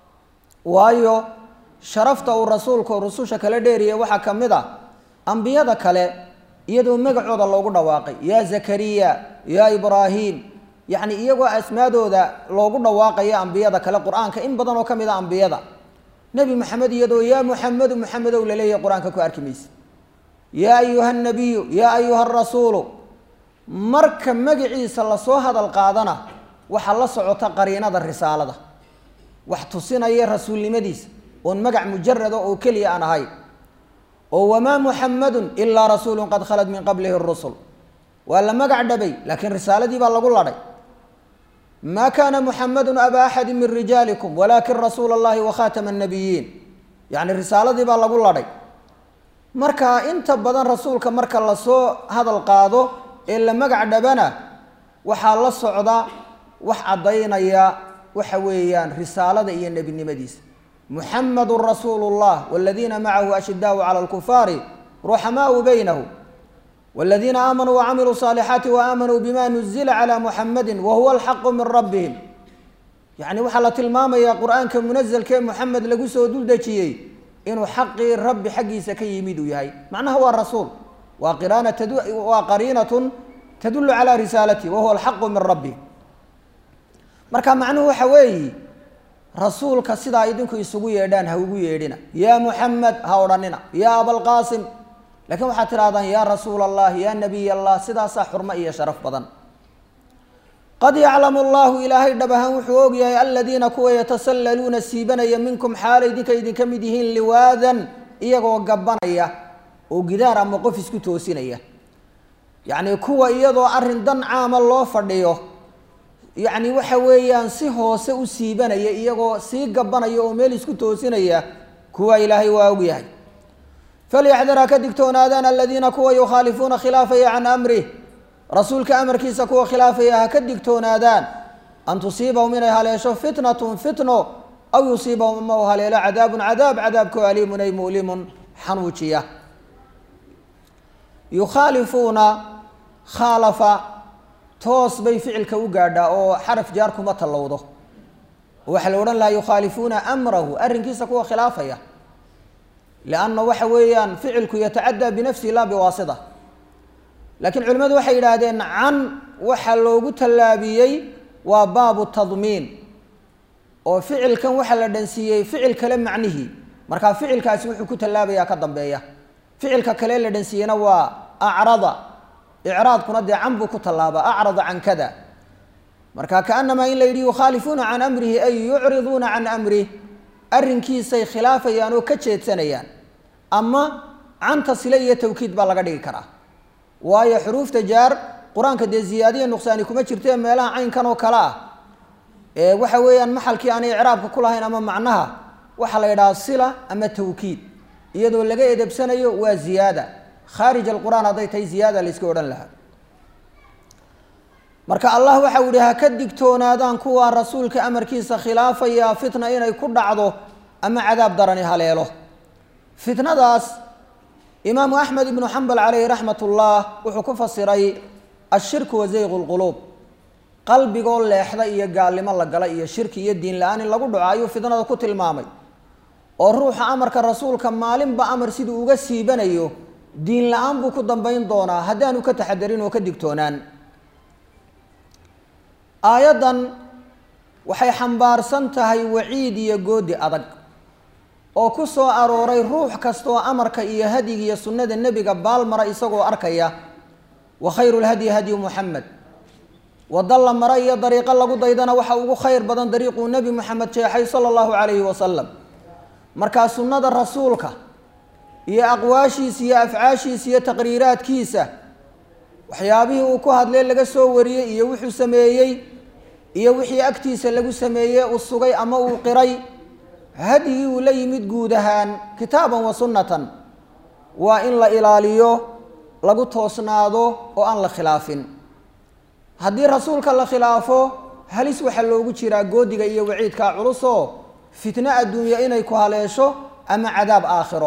Speaker 1: waayo sharafta uu rasuulku rususha kala dheeriya waxaa ka mid a ambiyada kale iyadoo magacooda loogu dhawaaqay yaa zakariya yaa ibraahim yacni iyagoo asmaadooda loogu dhawaaqaya ambiyada kale qur-aanka in badan oo ka mid a ambiyada nebi maxamed iyadoo yaa muxamedu muxamedow laleeyahay qur-aanka ku arki maysa yaa ayuha nabiyu yaa ayuha rasuulu marka magaciisa lasoo hadal qaadana waxaa la socota qariinada risaalada wax tusinaya rasuulnimadiisa oon magac mujarada oo keliya aan ahayn oo wamaa muxamadun ilaa rasuulun qad khalad min qablihi rusul waa la magac dhabay laakiin risaaladii baa lagu ladhay ma kana muxamadun aba axadi min rijaalikum walakin rasuula allahi wakhatama nabiyiin yacni risaaladii baa lagu ladhay marka inta badan rasuulka marka lasoo hadal qaado ee la magac dhabana waxaa la socda wax caddaynaya waxa weeyaan risaalada iyo nebinimadiisa muxamadu rasuulu llah waladiina macahu ashidaau cala lkufaari ruxamaau baynahum والذين آمنوا وعملوا الصالحات وآمنوا بما نزل على محمد وهو الحق من ربهم يعني waxaa la tilmaamaya qur'aanka munazlka ee moxamed lagu soo duldejiyey inuu xaqii rabbi xaggiisa ka yimid uu yahay macnaha waa rasuul waa qiraan waa qariinatun tadulu calى risaalati wahuwa alxaqu min rabbi marka macnuhu waxa weeyi rasuulka sidaa idinku isugu yeedhaan ha ugu yeedhina yaa muxamed ha odhanina yaa abalqaasim lakiin waxaad tidhahdaan yaa rasuul allah yaa nabiy allah sidaasaa xurmo iyo sharaf badan qad yaclamu allahu ilaahay dhab ahaan wuxuu ogyahay aladiina kuwa yatasallaluuna siibanaya minkum xaala idinka idinka mid yihiin liwaadan iyagoo gabanaya oo gidaar ama qof isku toosinaya yacni kuwa iyadoo arrin dan caama loo fadhiyo yacni waxa weeyaan si hoose u siibanaya iyagoo sii gabanaya oo meel isku toosinaya kuwa ilaahay waa ogyahay falyaxdar ha ka digtoonaadaan aladiina kuwa yukhaalifuuna khilaafaya can amrih rasuulka amarkiisa kuwa khilaafaya ha ka digtoonaadaan an tusiibahum inay haleesho fitnatun fitno aw yusiibahum ama u haleelo cadaabun cadaab cadaabkoo aliimun ay mu'limun xanuujiya yukhaalifuuna khaalafa toos bay ficilka u gaadhaa oo xaraf jaar kuma tallowdo waxaa la odhan lahaa yukhaalifuuna amrahu arrinkiisa kuwa khilaafaya lianna waxa weeyaan ficilku yatacaddaa binafsihi laa biwaasita laakiin culimmadu waxay yidhaahdeen can waxaa loogu tallaabiyey waa baabu tadmiin oo ficilkan waxaa la dhansiiyey ficil kale macnihii markaa ficilkaasi wuxuu ku tallaabayaa ka dambeeya ficilka kale la dhansiiyeyna waa acrada icraadkuna dee can buu ku tallaabaa acrada can kada marka kaanamaa in la yidhi yukhaalifuuna can amrihi ay yucriduuna can amrih arrinkiisay khilaafayaan oo ka jeedsanayaan ama canta sile iyo tawkiid baa laga dhigi karaa waayo xuruufta jaar qur-aanka dee ziyaadiya nuqsaani kuma jirtee meelaha caynkan oo kale ah ee waxa weeyaan maxalkii aanay icraabka ku lahayn ama macnaha waxaa la yidhaha sila ama tawkiid iyadoo laga edebsanayo waa ziyaada khaarij alqur'aan hadday tahay ziyaada la yska odhan lahaa marka allah waxau yihi ha ka digtoonaadaan kuwaa rasuulka amarkiisa khilaafaya fitna inay ku dhacdo ama cadaab darani haleelo fitnadaas imaamu axmed ibnu xambal caleyhi raxmat ullah wuxuu ku fasiray ashirku wa zayqu lquluub qalbigoo leexda iyo gaalnimo la gala iyo shirki iyo diin la-aan in lagu dhaco ayuu fitnada ku tilmaamay oo ruuxa amarka rasuulka maalinba amar siduu uga siibanayo diin la-aan buu ku dambayn doonaa haddaanu ka taxadarin oo ka digtoonaan aayaddan waxay xambaarsan tahay waciid iyo goodi adag oo ku soo arooray ruux kastaoo amarka iyo hadiga iyo sunnada nebiga baalmara isagoo arkaya wa khayru lhadyi hadyu muxamed wadda la mara iyo dariiqo lagu daydana waxa ugu khayr badan dariiquu nebi moxamed jeexay sala allahu calayhi wasalam markaa sunnada rasuulka iyo aqwaashiisa iyo afcaashiisa iyo taqriiraadkiisa waxyaabihii uu ku hadlay laga soo wariyey iyo wuxuu sameeyey iyo wixii agtiisa lagu sameeyey uu sugay ama uu qiray hadyigii uu la yimid guud ahaan kitaaban wa sunnatan waa in la ilaaliyo lagu toosnaado oo aan la khilaafin haddii rasuulka la khilaafo halis waxaa loogu jiraa goodiga iyo waciidkaa culusoo fitno adduunya inay ku haleesho ama cadaab aakhiro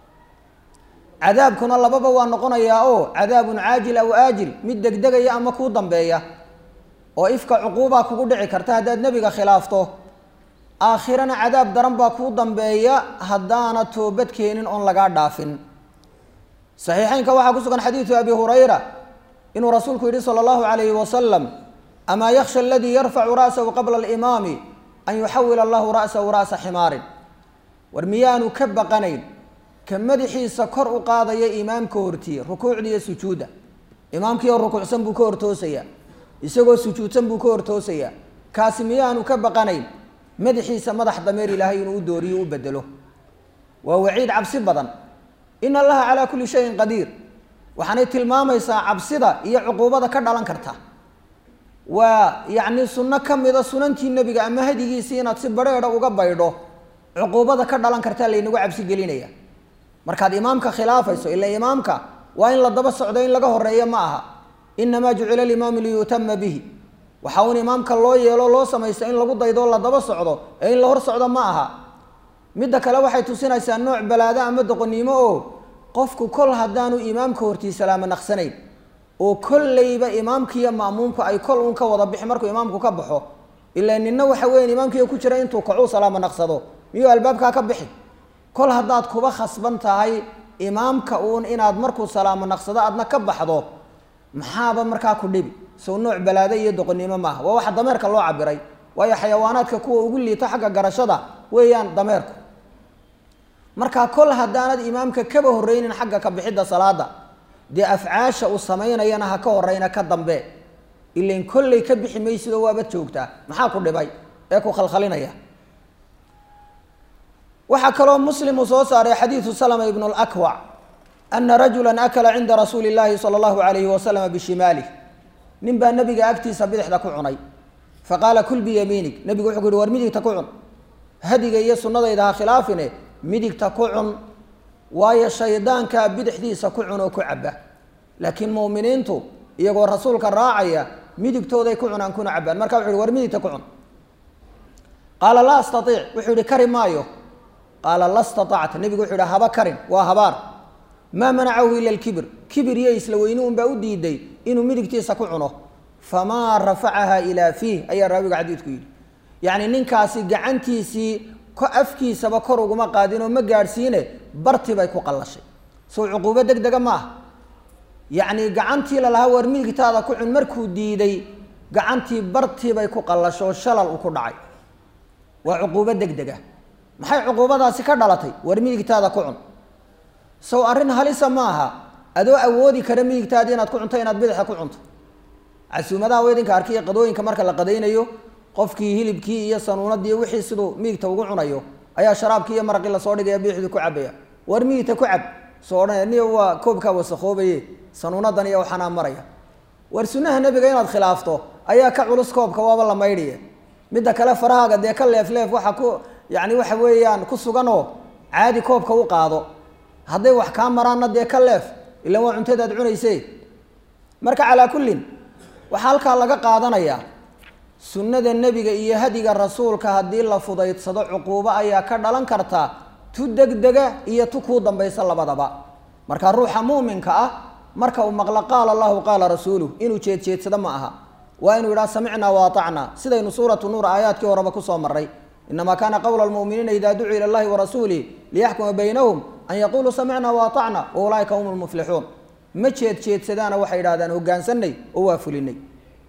Speaker 1: cadaabkuna lababa waa noqonayaa oo cadaabun caajil aw aajil mid degdegaya ama kuu dambeeya oo ifka cuquubaa kugu dhici karta haddaad nebiga khilaafto aakhirana cadaab daran baa kuu dambeeya haddaana toobad keenin oon lagaa dhaafin saxiixeynka waxaa ku sugan xadiidu abi hurayra inuu rasuulku yihi sala allahu calayhi wasalam amaa yaksha aladii yarfacu ra'sahu qabla alimaami an yuxawil allahu ra'sahu ra'sa ximaarin war miyaanu ka baqanayn ka madaxiisa kor u qaadaya imaamka hortiye rukuucda iyo sujuudda imaamkii oo rukuucsan buu ka hortoosayaa isagoo sujuudsan buu ka hortoosayaa kaasi miyaanu ka baqanayn madaxiisa madax dameer ilaahay inuu u dooriyo u bedelo waa waciid cabsi badan in allaha calaa kulli shayin qadiir waxaanay tilmaamaysaa cabsida iyo cuquubada ka dhalan karta waa yacni sunno ka mida sunantii nebiga ama hadigiisii inaad si badrheedha uga baydho cuquubada ka dhalan kartaa laynagu cabsi gelinaya markaad imaamka khilaafayso ila imaamka waa in la daba socdo in laga horeeyo ma aha inamaa jucila alimaamu liyutama bihi waxa uun imaamka loo yeelo loo samaysto in lagu daydo la daba socdo ee in la hor socdo ma aha midda kale waxay tusinaysaa nooc balaado ama doqonnimo oo qofku kol haddaanu imaamka hortii salaamo naqsanayn oo kolleyba imaamkiiyo ma'muumku ay kol uun ka wada bixi markuu imaamku ka baxo ilaa nina waxa weyan imaamkiiyo ku jira intuu kacuu salaamo naqsado miyuu albaabkaa ka bixi kol haddaad kuba khasban tahay imaamka uun inaad markuu salaamo naqsado aadna ka baxdo maxaaba markaa ku dhibi sow nooc balaado iyo doqonnimo maaha waa waxa dameerka loo cabiray waayo xayawaanaadka kuwa ugu liita xagga garashada weeyaan dameerku markaa kol haddaanad imaamka kaba horreynin xagga ka bixidda salaada dee afcaasha uu samaynayana ha ka horeyna ka dambe ilain kolley ka bixi maysidoo waabad joogtaa maxaa ku dhibay ee ku khalkhalinaya waxaa kaloo muslim uu soo saaray xadiidu salama ibnu lakwac ana rajula akala cinda rasuuli llaahi sala allahu alayhi wasalama bishimaalih nin baa nabiga agtiisa bidixda ku cunay faqaala kul biyamiinig nebigu wuxuu ku yihi war midigta ku cun hadiga iyo sunnadayda ha khilaafine midigta ku cun waayo shaydaankaa bidixdiisa ku cun oo ku caba laakiin mu'miniintu iyagoo rasuulka raacaya midigtooday ku cunaan kuna cabaan marka wuxu uhi war midigta ku cun qaala laa astaiic wuxuu yihi kari maayo qaala la staacta nebigu wuxuu yihi haba karin waa habaar maa manacahu ila lkibir kibir iyo isla weyni unbaa u diiday inuu midigtiisa ku cuno famaa rafacaha ilaa fiih ayaa raawiga xadiidku yidhi yacni ninkaasi gacantiisii afkiisaba kor uguma qaadin oo ma gaadhsiine barti bay ku qallashay sow cuquubo deg dega ma ah yacni gacantii lalahaa war midigtaada ku cun markuu diiday gacantii bartii bay ku qallasho oo shalal u ku dhacay waa cuquubo deg dega maxay cuquubadaasi ka dhalatay war midigtaada ku cun sow arrin halisa ma aha adoo awoodi kara midigtaadii inaad ku cunto inaad bidaxa ku cunto casuumadaha weydinka arkiya qadooyinka marka la qadaynayo qofkii hilibkii iyo sanuunadii wixii siduu miigta ugu cunayo ayaa sharaabkii iyo maraqii lasoo dhigaya biixdii ku cabaya war miigta ku cab soo odhanaya niyo waa koobkaa wasakoobaye sanuunadan iyo waxaanaa maraya war sunnaha nebiga inaad khilaafto ayaa ka culus koobka waaba la maydhiye midda kale farahaaga dee ka leef leef waxa ku yacni waxa weeyaan ku suganoo caadi koobka u qaado hadday wax kaa maraanna dee ka leef ilaan waa cuntadaad cunayse marka calaa kullin waxaa halkaa laga qaadanayaa sunnada nebiga iyo hadiga rasuulka haddii la fudaydsado cuquubo ayaa ka dhalan karta tu degdega iyo tu kuu dambaysa labadaba marka ruuxa muuminka ah marka uu maqlo qaala allahu qaala rasuuluh inuu jeedjeedsado ma aha waa inuu yidhaha samicnaa wa atacnaa sidaynu suuratu nuur aayaadkii horeba kusoo maray inamaa kaana qowla almu'miniina idaa ducuu ila allahi warasuulih liyaxkuma baynahum an yaquluu samicnaa wa atacna wa ulaaika hum lmuflixuun ma jeedjeedsadaana waxay idhahdaan hogaansanay oo waa fulinay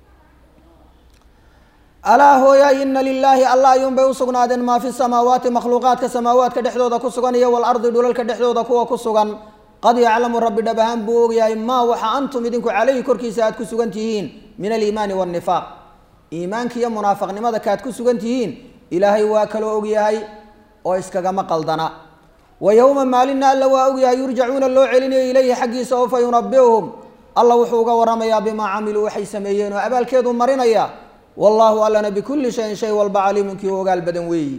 Speaker 1: alaa hooyaay ina lilaahi alla ayuunbay usugnaadeen maa fi samaawaati makhluuqaadka samaawaadka dhexdooda ku sugan iyo walardi dhulalka dhexdooda kuwa ku sugan qad yaclamu rabbi dhab ahaan buu ogyahay maa waxa antum idinku caleyhi korkiisa aad ku sugan tihiin min aliimaani waannifaaq iimaanka iyo munaafaqnimada kaaad ku sugan tihiin ilaahay waa kaloo ogyahay oo iskagama qaldana wa yowma maalinna alla waa ogyahay yurjacuuna loo celinayo ilayhi xaggiisa oo fa yunabiuhum alla wuxuu uga waramayaa bimaa camiluu waxay sameeyeen oo abaalkeedu marinaya wallaahu allana bikulli shayin shay walba caliimun kii u ogaal badan weeyi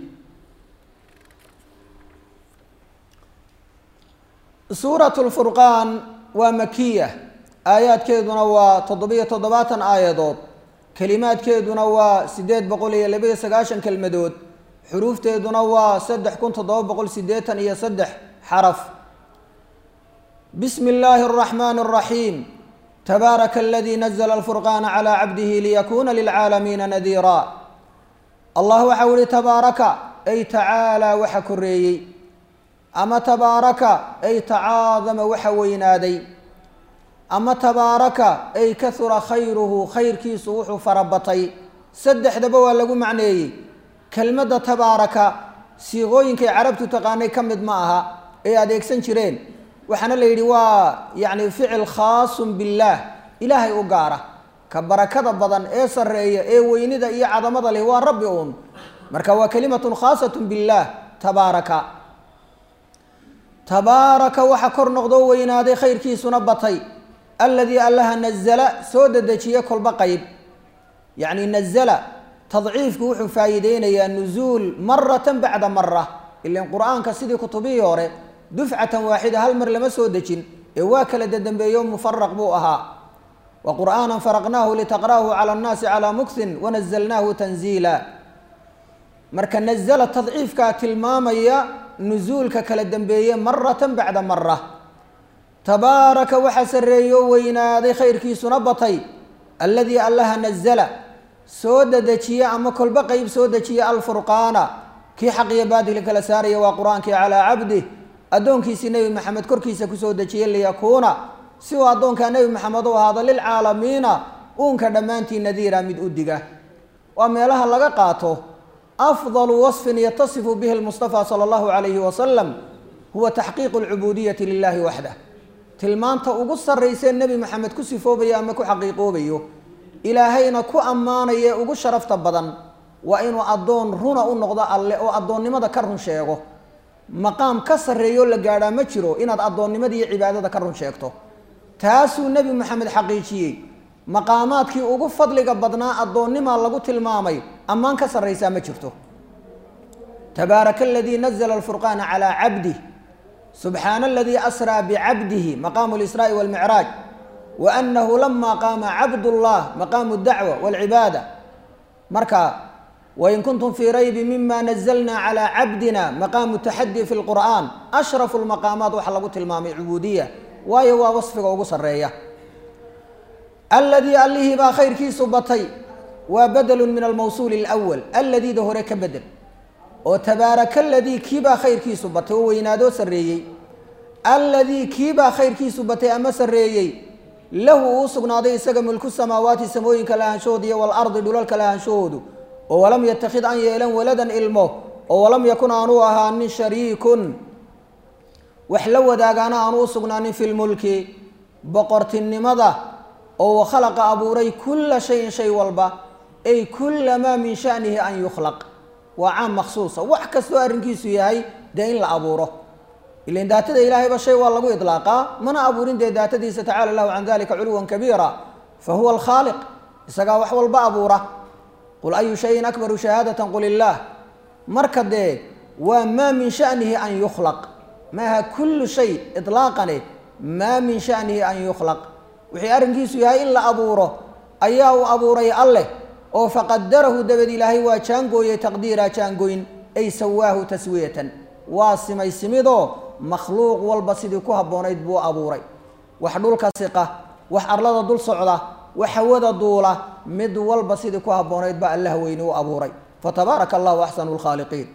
Speaker 1: suurat lfurqaan waa makiya aayaadkeeduna waa toddobiyo toddobaatan aayadood kelimaadkeeduna waa siddeed boqol iyo labaiyo sagaashan kelmadood xuruufteeduna waa saddex kun toddoba boqol siddeetan iyo saddex xaraf bismi illaahi araxmaani araxiim tabaaraka aladii nazla alfurqaana calaa cabdihi liyakuuna lilcaalamiina nadiira allah waxau ihi tabaaraka ay tacaalaa waxa koreeyey ama tabaaraka ay tacaadama waxa weynaaday ama tabaaraka ay kahura khayruhu khayrkiisu wuxuu farabatay saddexdaba waa lagu macneeyey kelmadda tabaaraka siiqooyinkay carabtu taqaanay ka mid ma aha ay adeegsan jireen waxaana la yidhi waa yacni ficil khaasun billaah ilaahay u gaara ka barakada badan ee sarreeya ee weynida iyo cadamada leh waa rabbi uun marka waa kalimatun khaasatun billaah tabaaraka tabaaraka waxa kor noqdoo weynaaday khayrkiisuna batay alladii allaha nazala soo dedejiye kolba qeyb yacni nazala tadciifku wuxuu faa'iideynayaa nuzuul maratan bacda mara ilan qur-aanka sidii kutubihii hore dufcatan waaxida hal mar lama soo dejin ee waa kala dadambeeyo mufaraq buu ahaa wa qur'aanan faraqnaahu litaqra'ahu cala annaasi calaa muksin wanazalnaahu tanziila marka nazala tadciifkaa tilmaamaya nuzuulka kala dambeeye maratan bacda mara tabaaraka waxaa sarreeyo weynaaday khayrkiisuna batay alladii allaha nazala soo dedejiye ama kolba qeyb soo dejiye alfurqaana kii xaq iyo baadilka kala saaraya waa qur-aankii calaa cabdih addoonkiisii nebi maxamed korkiisa kusoo dejiyey liyakuuna si uu addoonkaa nebi maxamed u ahaado lilcaalamiina uunka dhammaantii nadiira mid u diga waa meelaha laga qaato afdalu wasfin yatasifu bihi lmustafa sala allahu calayhi wasalam huwa taxqiiqu alcubuudiyati lilahi waxdah tilmaanta ugu sarraysee nebi maxamed ku sifoobayo ama ku xaqiiqoobayo ilaahayna ku ammaanaya ugu sharafta badan waa inuu addoon runa u noqdo alle oo addoonnimada ka run sheego maqaam ka sarreeyoo la gaadhaa ma jiro inaad addoonnimada iyo cibaadada ka run sheegto taasuu nebi maxamed xaqiijiyey maqaamaadkii ugu fadliga badnaa addoonnimaa lagu tilmaamay ammaan ka sarraysaa ma jirto tabaaraka aladii nazla alfurqaana calaa cabdih subxaana aladii asraa bicabdihi maqaamu lisraa'i walmicraaj wa annahu lama qaama cabdullah maqaamu dacwa walcibaada marka wain kuntum fii raybi mima nazalna calaa cabdina maqaamu taxadi fi lqur'aan ashrafu lmaqaamaat waxaa lagu tilmaamay cubuudiya waayo waa wasfiga ugu sarreeya aladii allihii baa khayrkiisu batay waa badelu min almawsuuli alwal alladiida hore ka bedel oo tabaaraka aladii kiibaa khayrkiisu batay oo weynaadoo sarreeyey alladii kiibaa khayrkiisu batay ama sarreeyey lahu uu sugnaaday isaga mulku samaawaati samooyinka lahaanshahooda iyo walardi dhulalka lahaanshahoodu oo walam yatakid an yeelan waladan ilmo oo walam yakun aanuu ahaanin shariikun wax la wadaagaana aanu u sugnaanin fi lmulki boqortinimada oo wakhalaqa abuuray kulla shayin shay walba ay kulla maa min shanihi an yukhlaq waa caam maksuusa wax kastoo arrinkiisu yahay dee in la abuuro ilan daatada ilaahayba shay waa lagu idlaaqaa mana abuurin dee daatadiisa tacala lahu can dalika culuwan kabiira fa huwa alkhaaliq isagaa wax walba abuura qul ayu shayin akbaru shahaadatan qul illaah marka dee waa maa min shanihi an yukhlaq maaha kullu shay idlaaqane maa min shanihi an yukhlaq wixii arrinkiisu yahay in la abuuro ayaa uu abuuray alleh oo faqadarahu dabad ilaahay waa jaangooyey taqdiira jaangoyn ay sawaahu taswiyatan waa simay simidoo makhluuq walba sidii ku habboonayd buu abuuray wax dhulka siqa wax arlada dul socda wax hawada duula mid walba sidii ku habboonayd baa allah weyne u abuuray fatabaaraka allahu axsanu lkhaaliqiin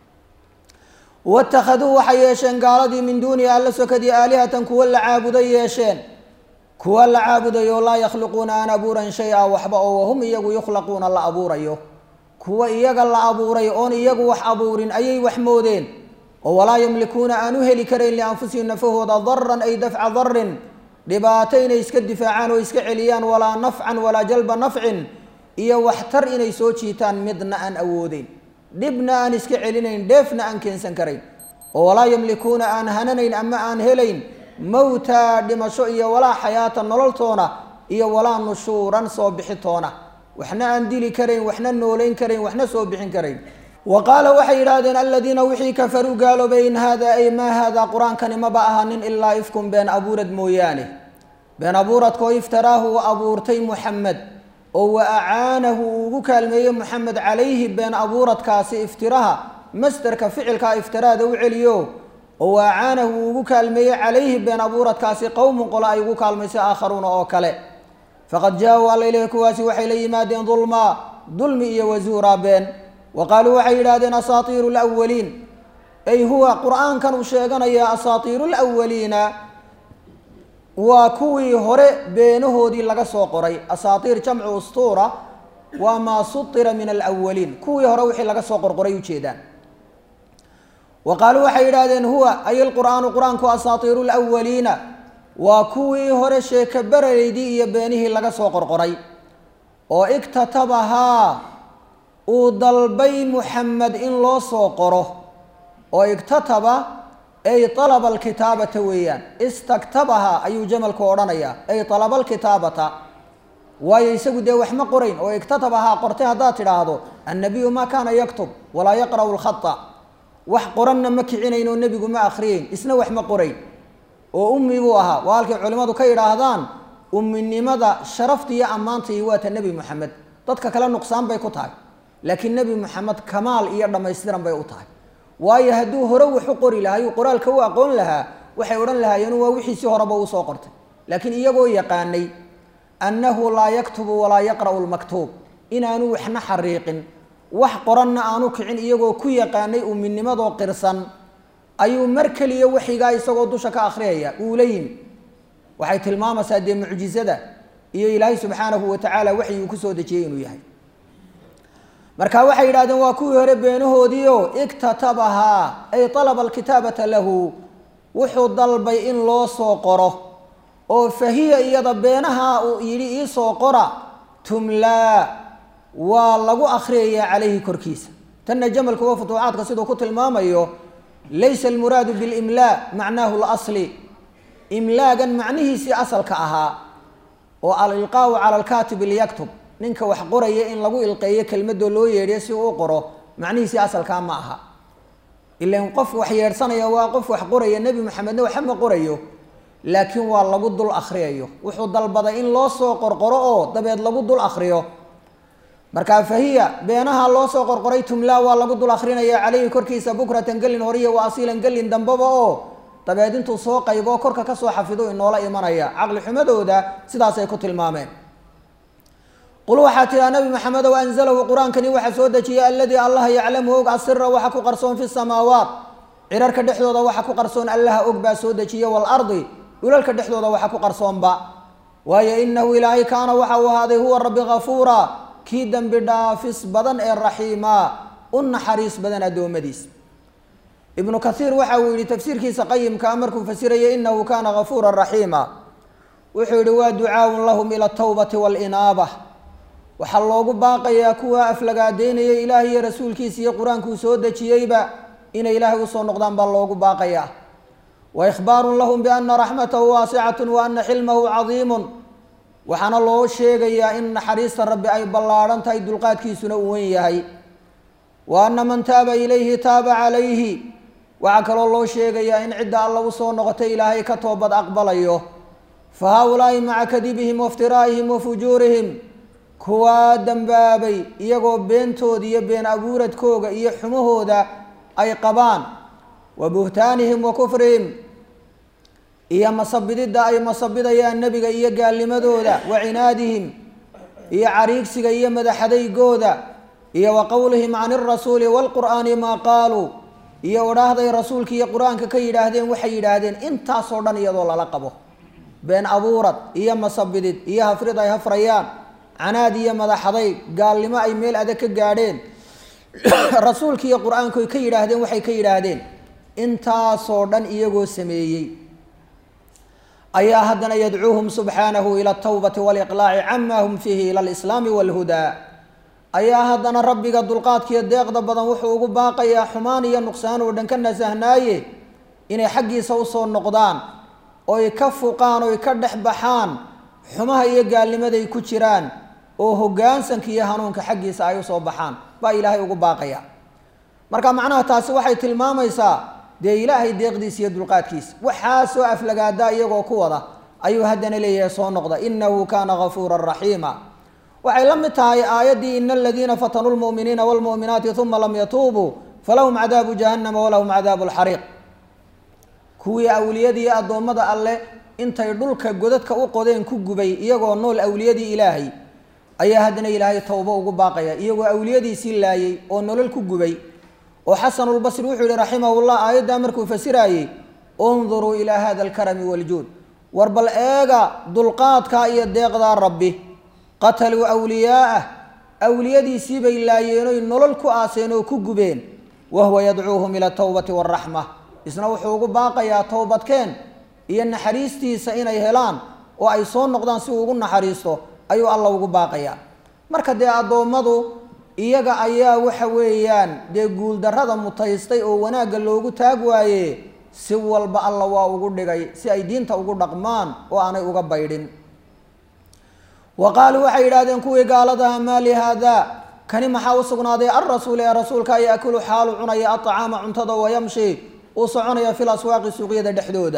Speaker 1: waittakhaduu waxay yeesheen gaaladii min duunihi alla sokadii aalihatan kuwa la caabuday yeesheen kuwa la caabudayo laa yakhluquuna aan abuuran shay-a waxba oo wahum iyagu yukhlaquuna la abuurayo kuwa iyaga la abuuray oon iyagu wax abuurin ayay wax moodeen oo walaa yamlikuuna aan u heli karayn lianfusihim nafahooda daran ay dafca darin dhibaato inay iska difaacaan oo iska celiyaan walaa nafcan walaa jalba nafcin iyo waxtar inay soo jiitaan midna aan awoodeyn dhibna aan iska celinayn dheefna aan keensan karayn oo walaa yamlikuuna aan hananayn ama aan helayn mawtaa dhimasho iyo walaa xayaata nololtoona iyo walaa nushuuran soo bixitoona waxna aan dili karayn waxna noolayn karayn waxna soo bixin karayn wa qaala waxay yidhaahdeen aladiina wixii kafaruu gaaloobay in haada ay maa haada qur-aankani maba ahanin ilaa ifkun been abuurad mooyaane been abuuradkoo iftaraahu uu abuurtay muxamed oo wa acaanahu uu ugu kaalmeeyey moxamed calayhi been abuuradkaasi iftiraha masderka ficilkaa iftiraada u celiyo oo wa acaanahu uu ugu kaalmeeyey calayhi been abuuradkaasi qowmun qole ay ugu kaalmaysay aakharuuna oo kale faqad jaa-uu alla ileyhi kuwaasi waxay la yimaadeen dulmaa dulmi iyo wasuuraa been wa qaaluu waxay yidhahdeen asaatiiru lwaliin ay huwa qur-aankan uu sheeganaya asaatiiru lwaliina waa kuwii hore beenahoodii laga soo qoray asaatiir jamcu ustuura waa maa sutira min alawaliin kuwii hore wixii laga soo qorqoray ujeedaan wa qaaluu waxay yidhahdeen huwa ay lqur'aanu qur-aanku asaatiiru lwaliina waa kuwii hore sheeka berareydii iyo beenihii laga soo qorqoray oo igtatabahaa uu dalbay muxamed in loo soo qoro oo igtataba ay alaba alkitaabata weeyaan istaktabaha ayuu jamalku odhanayaa ay alaba alkitaabata waayo isagu dee wax ma qorayn oo igtatabahaa qortay haddaad tidhaahdo annabiyu maa kaana yaktub walaa yaqra'u lkhata wax qoranna ma kicinayn oo nebigu ma akhriyeyn isna wax ma qorayn oo ummi buu ahaa waa halkay culimmadu ka yidhaahdaan umminimada sharafta iyo ammaanta iyo waata nebi moxamed dadka kale nuqsaan bay ku tahay laakiin nebi moxamed kamaal iyo dhammaystiran bay u tahay waayo hadduu hore wax u qori lahaa yuu qoraalka u aqoon lahaa waxay odhan lahaayeen waa wixiisii horeba uu soo qortay laakiin iyagoo yaqaanay annahu laa yaktubu walaa yaqra'u lmaktuub inaanu waxna xariiqin wax qoranna aanu kicin iyagoo ku yaqaanay uminimadoo qirsan ayuu mar keliya waxigaa isagoo dusha ka akhriyaya uula yimi waxay tilmaamaysaa dee mucjizada iyo ilaahay subxaanahu wa tacaala waxyi uu kusoo dejiyey inuu yahay marka waxay yidhahdeen waa kuwii hore beenahoodiio igtatabahaa ay alaba alkitaabata lahu wuxuu dalbay in loo soo qoro oo fahiya iyada beenaha uu yidhi iisoo qora tumlaa waa lagu akhriyayaa calayhi korkiisa tanna jamalku waa futuuxaadka siduu ku tilmaamayo laysa almuraadu bilimlaa macnaahu lasli imlaagan macnihiisii asalka ahaa oo alilqaau cala alkaatibi liyaktub ninka wax qoraya in lagu ilqeeyo kelmadoo loo yeedhiyo si uu u qoro macnihiisii asalkaa ma aha ilan qof wax yeedhsanaya waa qof wax qoraya nebi maxamedna waxa ma qorayo laakiin waa lagu dul akhriyayo wuxuu dalbaday in loo soo qorqoro oo dabeed lagu dul akhriyo markaa fahiya beenaha loo soo qorqoray tumlaa waa lagu dul akrinaya caleyhi korkiisa bukratan gelin horiya wa asiilan gelin dambaba oo dabeed intuu soo qayboo korka kasoo xafido inoola imanaya caqli xumadooda sidaasay ku tilmaameen qul waxaa tiraa nabi maxamedow anzalahu qur-aankani waxaa soo dejiyay aladii allaha yaclamu og asira waxa ku qarsoon fi samaawaat cirarka dhexdooda waxa ku qarsoon allaha og baa soo dejiya waalardi dhulalka dhexdooda waxa ku qarsoonba waayo inahu ilaahay kaana waxa uu ahaaday huwa rabbi hafuura kii dembi dhaafis badan ee raxiima u naxariis badan addoommadiis ibnu kaiir waxa uu yihi tafsiirkiisa qayimkaa markuu fasiraya inahu kaana gafuura raxiima wuxuu yihi waa ducaaun lahum ila atawbati waalinaaba waxaa loogu baaqayaa kuwa aflagaadeynaya ilaahay iyo rasuulkiisa iyo qur-aankuu soo dejiyeyba inay ilaahay usoo noqdaan baa loogu baaqayaa wa ikhbaarun lahum biana raxmatahu waasicatun wa ana xilmahu cadiimun waxaana loo sheegayaa in naxariista rabbi ay ballaadhan tahay dulqaadkiisuna uu wen yahay wa ana man taaba ilayhi taaba calayhi waxaa kaloo loo sheegayaa in cidda alla usoo noqotay ilaahay ka toobad aqbalayo fa haa-ulaa'i maca kadibihim waiftiraa'ihim wa fujuurihim kuwaa dembaabay iyagoo beentooda iyo been abuuradkooga iyo xumahooda ay qabaan wa buhtaanihim wa kufrihim iyo masabididda ay masabidayaan nebiga iyo gaalnimadooda wa cinaadihim iyo cariigsiga iyo madaxadaygooda iyo wa qowlihim can irasuuli waalqur'aani maa qaaluu iyo odhaahday rasuulka iyo qur-aanka ka yidhaahdeen waxay yidhaahdeen intaasoo dhan iyadoo lala qabo been abuurad iyo masabidid iyo hafrid ay hafrayaan canaad iyo madaxadayg gaalnimo ay meel adag ka gaadheen rasuulka iyo qur-aanku ay ka yidhaahdeen waxay ka yidhaahdeen intaasoo dhan iyagoo sameeyey ayaa haddana yadcuuhum subxaanahu ila altawbati waaliqlaaci cama hum fiihi ila alislaami waalhudaa ayaa haddana rabbiga dulqaadkiiyo deeqda badan wuxuu ugu baaqayaa xumaan iyo nuqsaan oo dhan ka nasahnaaye inay xaggiisa usoo noqdaan oy ka fuqaan oy ka dhex baxaan xumaha iyo gaalnimaday ku jiraan oo hoggaansanka iyo hanuunka xaggiisa ay usoo baxaan baa ilaahay ugu baaqaya marka macnaha taasi waxay tilmaamaysaa dee ilaahay deeqdiisa iyo dulqaadkiisa waxaa soo aflagaadaa iyagoo ku wada ayuu haddana leeyahay soo noqda inahu kaana gafuuran raxiima waxay la mid tahay aayaddii ina aladiina fatanuu lmu'miniina waalmu'minaati uma lam yatuubuu falahum cadaabu jahannama walahum cadaabu lxariiq kuwii awliyadii addoommada alleh intay dhulka godadka u qodeen ku gubay iyagoo nool awliyadii ilaahay ayaa haddana ilaahay towbo ugu baaqaya iyagoo awliyadiisii laayay oo nolol ku gubay oo xasanulbasri wuxuu yihi raximahullah aayaddaa markuu fasiraayey unduruu ilaa hada alkarami waljuud war bal eega dulqaadkaa iyo deeqdaa rabbi qataluu awliyaa'ah awliyadiisii bay laayeenoy nolol ku aaseen oo ku gubeen wa huwa yadcuuhum ila atawbati waaraxma isna wuxuu ugu baaqayaa towbadkeen iyo naxariistiisa inay helaan oo ay soo noqdaan si uu ugu naxariisto ayuu alla ugu baaqayaa marka dee addoommadu iyaga ayaa waxa weeyaan dee guuldarrada mutaystay oo wanaagga loogu taag waaye si walba alla waa ugu dhigay si ay diinta ugu dhaqmaan oo aanay uga baydhin wa qaaluu waxay yidhahdeen kuwii gaaladaha maa li haada kani maxaa u sugnaaday alrasuul ee rasuulka yaakulu xaalu cunaya aطacaama cuntada wayamshi uu soconaya fi laswaaqi suuqyada dhexdooda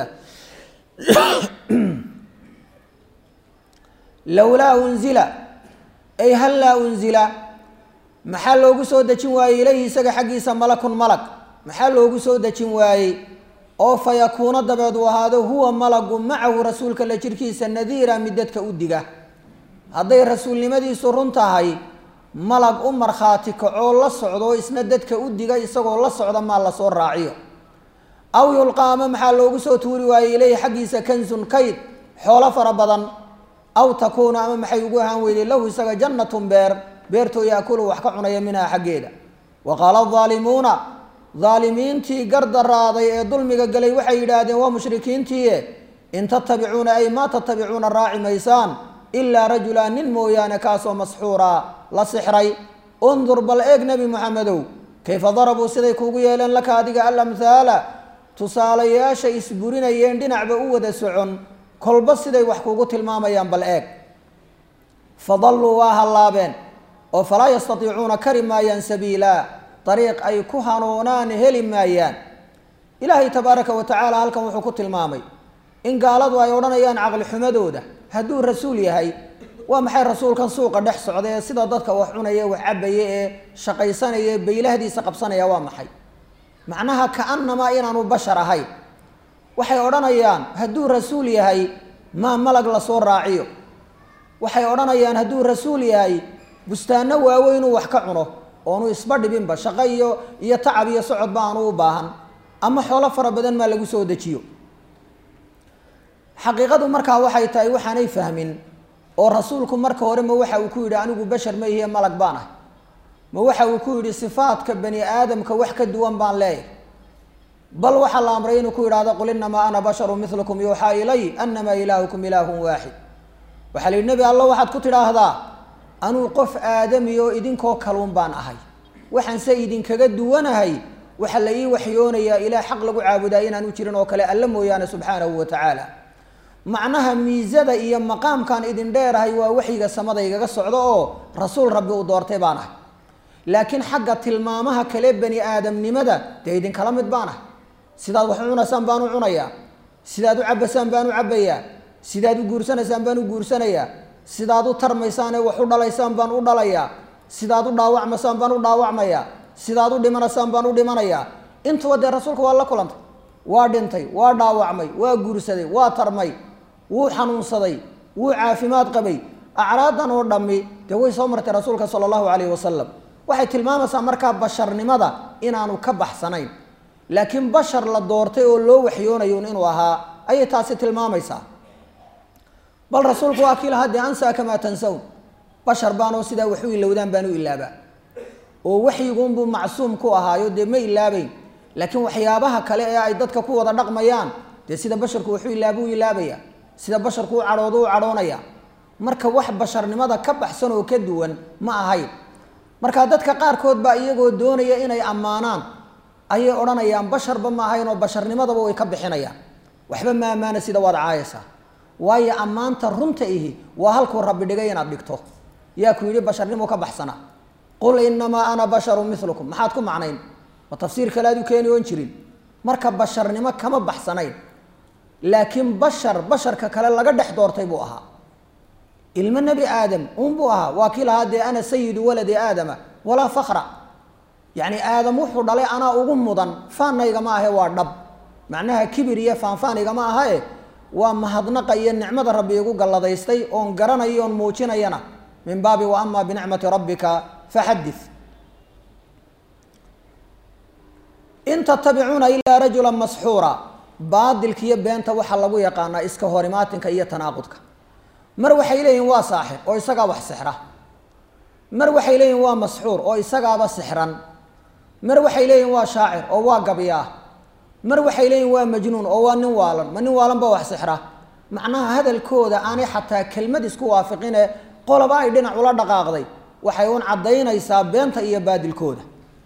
Speaker 1: lowlaa unzila ay hallaa unzila maxaa loogu soo dejin waayey ilayhi isaga xaggiisa malakun malag maxaa loogu soo dejin waayey oo fa yakuuna dabeed uu ahaado huwa malagu macahu rasuulka la jirkiisa nadiira mid dadka u diga hadday rasuulnimadiisu run tahay malag u markhaati kacoo la socdo oo isna dadka u diga isagoo la socda maa lasoo raaciyo aw yulqaama maxaa loogu soo tuuri waayey ilayhi xaggiisa kansun kayd xoolo fara badan aw takuuna ama maxay ugu ahaan weyday lahu isaga jannatun beer beertoo yaakulu wax ka cunaya minhaa xaggeeda wa qaala aalimuuna daalimiintii gardaraaday ee dulmiga galay waxay yidhaahdeen waa mushrikiintiie in tatabicuuna ay maa tatabicuuna raaci maysaan ilaa rajula nin mooyaane kaasoo masxuura la sixray undur bal eeg nebi moxamedow kayfa darabuu siday kuugu yeeleen laka adiga alamhaala tusaalayaasha isburinayeen dhinacba u wada socon kolba siday wax kuugu tilmaamayaan bal eeg fadalluu waa hallaabeen oo falaa yastatiicuuna kari maayaan sabiila dariiq ay ku hanuunaan heli maayaan ilaahay tabaaraka wa tacaala halkan wuxuu ku tilmaamay in gaaladu ay odhanayaan caqli xumadooda hadduu rasuul yahay waa maxay rasuulkan suuqa dhex socda ee sida dadka wax cunaya wax cabaya ee shaqaysanaya ee baylahdiisa qabsanaya waa maxay macnaha kaanamaa inaanu bashar ahayn waxay odhanayaan hadduu rasuul yahay maa malag lasoo raaciyo waxay odhanayaan hadduu rasuul yahay bustaano waaweynuu wax ka cuno oonu isba dhibinba shaqo iyo iyo tacab iyo socodba aanu u baahan ama xoolo fara badan maa lagu soo dejiyo xaqiiqadu markaa waxay tahay waxaanay fahmin oo rasuulku marka hore ma waxa uu ku yidhi anigu bashar ma ihiye malag baan ah ma waxa uu ku yidhi sifaadka bani aadamka wax ka duwan baan leeyahay bal waxaa la amray inuu ku yidhahdo qul inamaa ana basharu milukum yuuxaa ilay anamaa ilaahukum ilaahun waaxid waxaa la yidhi nebi alla waxaad ku tidhaahdaa anuu qof aadami oo idinkoo kaluun baan ahay waxaanse idinkaga duwanahay waxaa la ii waxyoonayaa ilaah xaq lagu caabudaa inaanu jirin oo kale alla mooyaane subxaanahu wa tacaala macnaha miisada iyo maqaamkaan idin dheerahay waa waxyiga samada igaga socdo oo rasuul rabbi uu doortay baan ahay laakiin xagga tilmaamaha kale bani aadamnimada dee idinkala mid baan ahay sidaad wax u cunaysaan baan u cunayaa sidaad u cabbasaan baan u cabbayaa sidaad u guursanaysaan baan u guursanayaa sidaad u tarmaysaanee wax u dhalaysaan baan u dhalayaa sidaad u dhaawacmaysaan baan u dhaawacmayaa sidaad u dhimanaysaan baan u dhimanayaa intuba dee rasuulka waa la kulantay waa dhintay waa dhaawacmay waa guursaday waa tarmay wuu xanuunsaday wuu caafimaad qabay acraadan oo dhammi dee way soo martay rasuulka sala allahu calayhi wasalam waxay tilmaamaysaa markaa basharnimada inaanu ka baxsanayn laakiin bashar la doortay oo loo waxyoonayo inuu ahaa ayay taasi tilmaamaysaa bal rasuulku waa kii lahaa dee ansaa kamaa tansawn bashar baanoo sidaa wax u ilowdaan baan u ilaabaa oo waxyiguunbuu macsuum ku ahaayo dee ma ilaabeyn laakiin waxyaabaha kale ee ay dadka ku wada dhaqmayaan dee sida basharku waxu ilaaba u ilaabaya sida basharku u cadhoodo u cadhoonaya marka wax basharnimada ka baxsan oo ka duwan ma ahayn marka dadka qaarkood baa iyagoo doonaya inay ammaanaan ayay odhanayaan basharba ma ahayn oo basharnimadaba way ka bixinayaan waxba ma ammaana sida waad caayaysaa waayo ammaanta runta ihi waa halkuu rabbi dhigay inaad dhigto yaa ku yidhi basharnimo ka baxsana qul inamaa ana basharu milukum maxaad ku macnayn ma tafsiir kale aad u keeni oon jirin marka basharnimo kama baxsanayn laakiin bashar basharka kale laga dhex doortay buu ahaa ilmo nebi aadam unbuu ahaa waa kii lahaa dee ana sayidu waladi aadama walaa fakra yacni aadam wuxuu dhalay anaa ugu mudan faanaygama ahe waa dhab macnaha kibir iyo faanfaanigama ahae waa mahadnaqa iyo nicmada rabbi igu galladaystay oon garanayo oon muujinayana min baabi wa ama binicmati rabbika faxadith in tatabicuuna ilaa rajula masxuura baadilka iyo beenta waxaa lagu yaqaanaa iska horimaatinka iyo tanaaqudka mar waxay leeyihin waa saaxir oo isagaa wax sixra mar waxay leeyihin waa masxuur oo isagaaba sixran mar waxay leeyihin waa shaacir oo waa gabyaa mar waxay leeyihin waa majnuun oo waa nin waalan ma nin waalan ba wax sixra macnaha hadalkooda aanay xataa kelmad isku waafiqine qoloba ay dhinac ula dhaqaaqday waxay un caddaynaysaa beenta iyo baadilkooda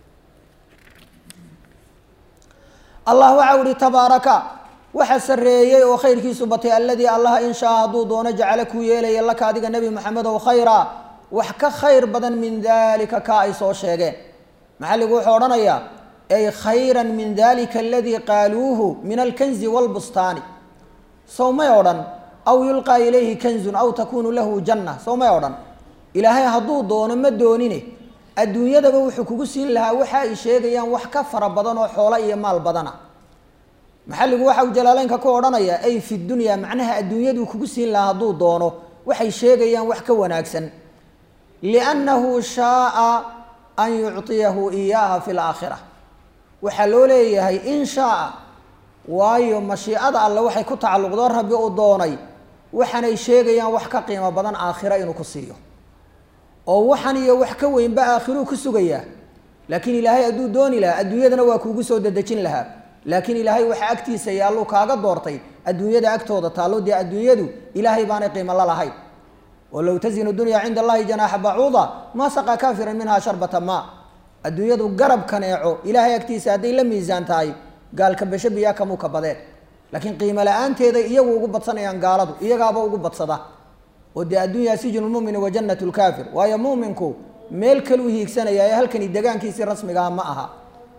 Speaker 1: allah waxa uhi tabaaraka waxa sarreeyey oo khayrkiisu batay alladii allaha in shaa hadduu doono jacala kuu yeelaya laka adiga nebi maxamedow khayra wax ka khayr badan min dalika ka ay soo sheegeen maxalligu wuxuu odhanayaa ay khayra min dalika aladii qaaluuhu min alkanzi waalbustaani sow may odhan aw yulqaa ilayhi kanzun aw takunu lahu janna sow may odhan ilaahay hadduu doono ma doonine adduunyadaba wuxuu kugu siin lahaa waxa ay sheegayaan wax ka fara badan oo xoolo iyo maal badana maxalligu waxa uu jalaaleynka ku odhanayaa ay fi dunya macnaha adduunyaduu kugu siin lahaa hadduu doono waxay sheegayaan wax ka wanaagsan liannahu shaaa an yucطiyahu iyaaha fi laakhira waxaa loo leeyahay in shaaa waayo mashiicada alle waxay ku tacalluqdoo rabbi uu doonay waxaanay sheegayaan wax ka qiimo badan aakhira inuu ku siiyo oo waxan iyo wax ka weynba aakhiruu ku sugayaa laakiin ilaahay hadduu dooni lahaa adduunyadana waa kuugu soo dedejin lahaa laakiin ilaahay waxa agtiisa yaalluu kaaga doortay adduunyada agtooda taallo dee adduunyadu ilaahay baanay qiimo la lahayn oo low tasinu dunya cinda allahi janaaxa bacuuda maa saqaa kaafiran minhaa sharbata maa adduunyadu garab kaneeco ilaahay agtiisa hadday la miisaan tahay gaalka besho biyaa kamuu ka badeen laakiin qiimo la-aanteeday iyagu ugu badsanayaan gaaladu iyagaaba ugu badsada oo dee addunya sijnu lmumini wa jannat lkaafir waayo muuminku meel kaluu hiigsanaya ee halkani degaankiisii rasmigaha ma aha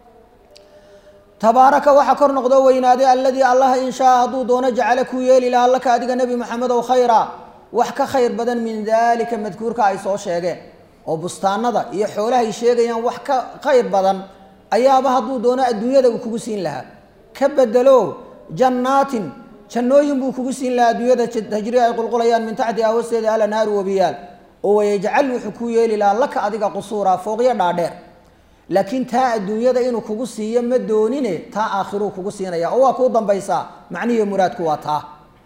Speaker 1: tabaaraka waxaa kor noqdoo weynaaday alladii allaha in shaa hadduu doono jacala kuu yeeli lahaa laka adiga nebi maxamedow khayra wax ka khayr badan min daalika madkuurka ay soo sheegeen oo bustaanada iyo xoolahay sheegayaan wax ka khayr badan ayaaba hadduu doono adduunyada uu kugu siin lahaa ka bedelo jannaatin jannooyin buu kugu siin lahaa adduunyada tajri ay qulqulayaan min taxtiha hoosteeda alanhaaru wabiyaal oo wayajcal wuxuu kuu yeeli lahaa laka adiga qusuura fooqyo dhaadheer laakiin taa adduunyada inuu kugu siiyo ma doonine taa aakhiruu kugu siinaya oo waa kuu dambaysaa macnihi muraadku waa taa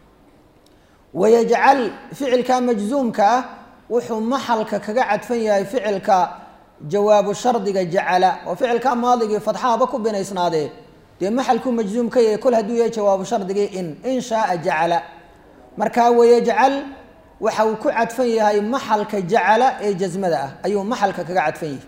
Speaker 1: wayajcal ficilka majzuumka ah wuxuu maxalka kaga cadfan yahay ficilka jawaabu shardiga jacala oo ficilka maadigii fadxahaba ku binaysnaadee dee maxalkuu majzuum ka yahay kol hadduu yahay jawaabu shardigii in in shaaa jacala markaa wayajcal waxa uu ku cadfan yahay maxalka jacala ee jasmada ah ayuu maxalka kaga cadfan yahay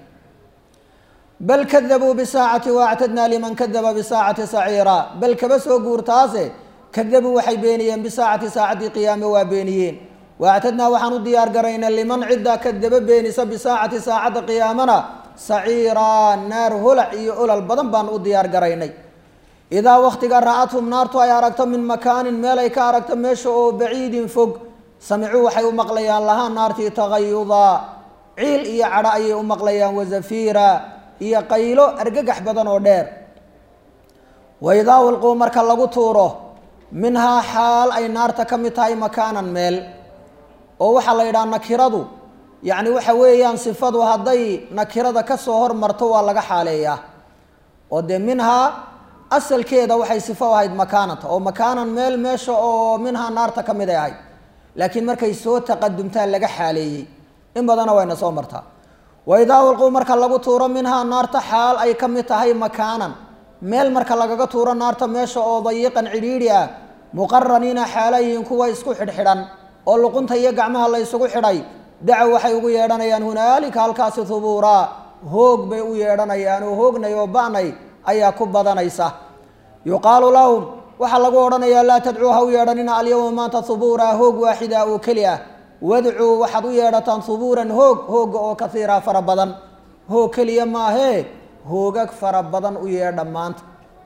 Speaker 1: bal kadabuu bisaacati waactadnaa liman kadaba bisaacati saciira bal kaba soo guurtaase kadabuu waxay beeniyeen bisaacati saacaddii qiyaame waa beeniyeen waactadnaa waxaan u diyaar garaynay liman cidda kadaba beenisa bisaacati saacadda qiyaamana saciiraa naar holac iyo olol badan baan u diyaar garaynay idaa waktiga ra-athum naartu ay aragto min makaanin meel ay ka aragto meesha oo baciidin fog samicuu waxay u maqlayaan lahaa naartii tagayudaa ciil iyo cadho ayay u maqlayaan wazafiira iyo qaylo argagax badan oo dheer waidaa ulquu marka lagu tuuro minhaa xaal ay naarta ka mid tahay makaanan meel oo waxaa la yidhaha nakiradu yacni waxa weeyaan sifadu hadday nakirada ka soo hormarto waa laga xaaleeyaa oo dee minhaa asalkeeda waxay sifo ahayd makaanata oo makaanan meel meesha oo minhaa naarta ka mid ay ahayd laakiin markay soo taqadumtaa laga xaaleeyey in badana wayna soo martaa waidaa ulquu marka lagu tuuro minhaa naarta xaal ay ka mid tahay makaanan meel marka lagaga tuuro naarta meesha oo dayiqan cidhiidhi ah muqaraniina xaalayihiin kuwa isku xidhxidhan oo luqunta iyo gacmaha la ysugu xidhay dacow waxay ugu yeedhanayaan hunaalika halkaasi hubuuraa hoog bay u yeedhanayaan oo hoognay oo ba'nay ayaa ku badanaysa yuqaalu lahum waxaa lagu odhanayaa laa tadcuu ha u yeedhanina alyawma maanta hubuuraa hoog waaxida oo keli ah wadcuu waxaad u yeedhataan hubuuran hoog hoogga oo kaiira fara badan hoog keliya maahee hoogag fara badan u yeedha maanta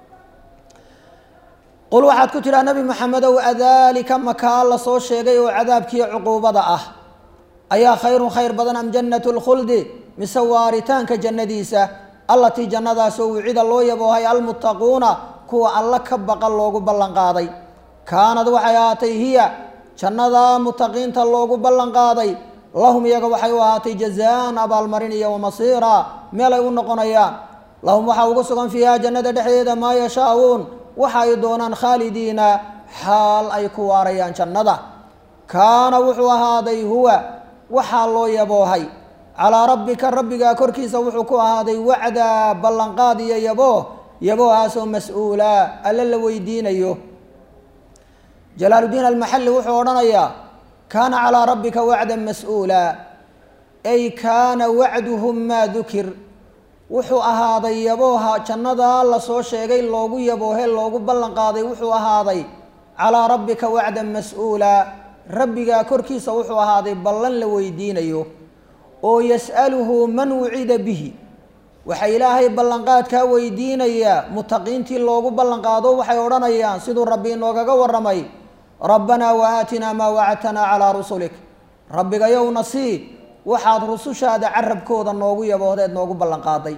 Speaker 1: qul waxaad ku tidhaha nebi maxamedow adaalika makaa la soo sheegay oo cadaabkiiyo cuquubada ah ayaa khayrun khayr badan am jannatu lkhuldi mise waaritaanka jannadiisa allatii jannadaasoo wicida loo yaboohay almuttaquuna kuwa alla ka baqan loogu ballan qaaday kaanad waxay ahaatay hiya jannadaa mutaqiinta loogu ballan qaaday lahum iyaga waxay u ahaatay jazaan abaalmarin iyo wamasiira meel ay u noqonayaan lahum waxaa ugu sugan fiiha jannada dhexdeeda maa yashaauun waxa ay doonaan khaalidiina xaal ay ku waarayaan jannada kaana wuxuu ahaaday huwa waxaa loo yaboohay calaa rabbika rabbigaa korkiisa wuxuu ku ahaaday wacdaa ballanqaad iyo yabooh yaboohaasoo mas-uulaa alle la weydiinayo jalaaludiin almaxalli wuxuu odhanayaa kaana calaa rabbika wacdan mas-uulaa ay kaana wacduhum maa dukir wuxuu ahaaday yabooha jannadaa lasoo sheegay loogu yaboohe loogu ballan qaaday wuxuu ahaaday calaa rabbika wacdan mas-uulaa rabbigaa korkiisa wuxuu ahaaday ballan la weydiinayo oo yas'aluhu man wucida bihi waxaa ilaahay ballanqaadkaa weydiinayaa mutaqiintii loogu ballanqaado waxay odhanayaan siduu rabbi inoogaga warramay rabbanaa wa aatinaa maa wacadtanaa calaa rusulik rabbigayowna sii waxaad rusushaada carabkooda noogu yaboohdeed noogu ballanqaaday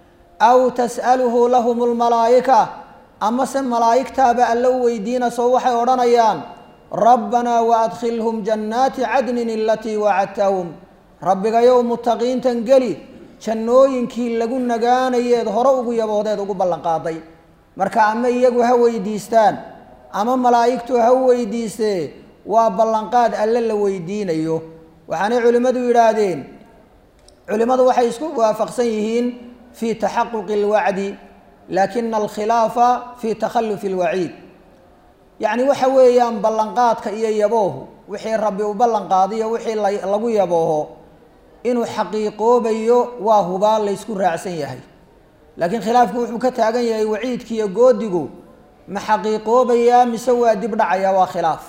Speaker 1: aw tas'aluhu lahum lmalaa'ika amase malaa'igtaaba alle u weydiinasoo waxay odhanayaan rabbanaa wa adkhilhum jannaati cadnin alatii wacadtahum rabbigayow mutaqiintan geli jannooyinkii lagu nagaanayeed hore ugu yaboohdeed ugu ballanqaaday marka ama iyagu ha weydiistaan ama malaa'igtu ha u weydiistee waa ballanqaad alle la weydiinayo waxaanay culimmadu yidhaahdeen culimmadu waxay isku waafaqsan yihiin fii taxaquqi alwacdi laakina alkhilaafa fii takhalufi alwaciid yacni waxa weeyaan ballanqaadka iyo yaboohu wixii rabbi u ballanqaadiyo wixii lagu yabooho inuu xaqiiqoobayo waa hubaal laysku raacsan yahay laakiin khilaafku wuxuu ka taagan yahay waciidkiiyo goodigu ma xaqiiqoobayaa mise waa dib dhacayaa waa khilaaf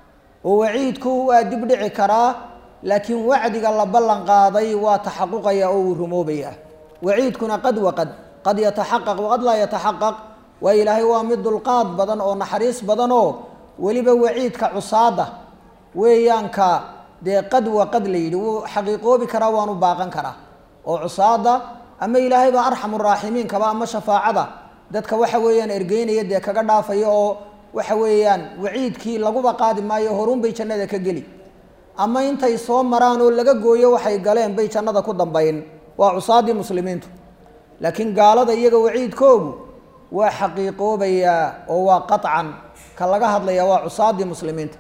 Speaker 1: oo waciidku waa dib dhici karaa laakiin wacdiga la ballan qaaday waa taxaquqaya oo uu rumoobayaa waciidkuna qad waqad qad yataxaqaq waqad laa yataxaqaq waa ilaahay waa mid dulqaad badan oo naxariis badan oo weliba waciidka cusaada weeyaanka dee qad waqad la yidhi wuu xaqiiqoobi karaa waanu baaqan karaa oo cusaada ama ilaahay baa arxamu raaximiinkaba ama shafaacada dadka waxa weeyaan ergeynaya dee kaga dhaafaya oo waxa weeyaan waciidkii laguba qaadi maayo horuun bay jannada ka geli ama intay soo maraan oo laga gooyo waxay galeen bay jannada ku dambayn waa cusaadii muslimiintu laakiin gaalada iyaga waciidkoogu waa xaqiiqoobayaa oo waa qaطcan ka laga hadlaya waa cusaadii muslimiinta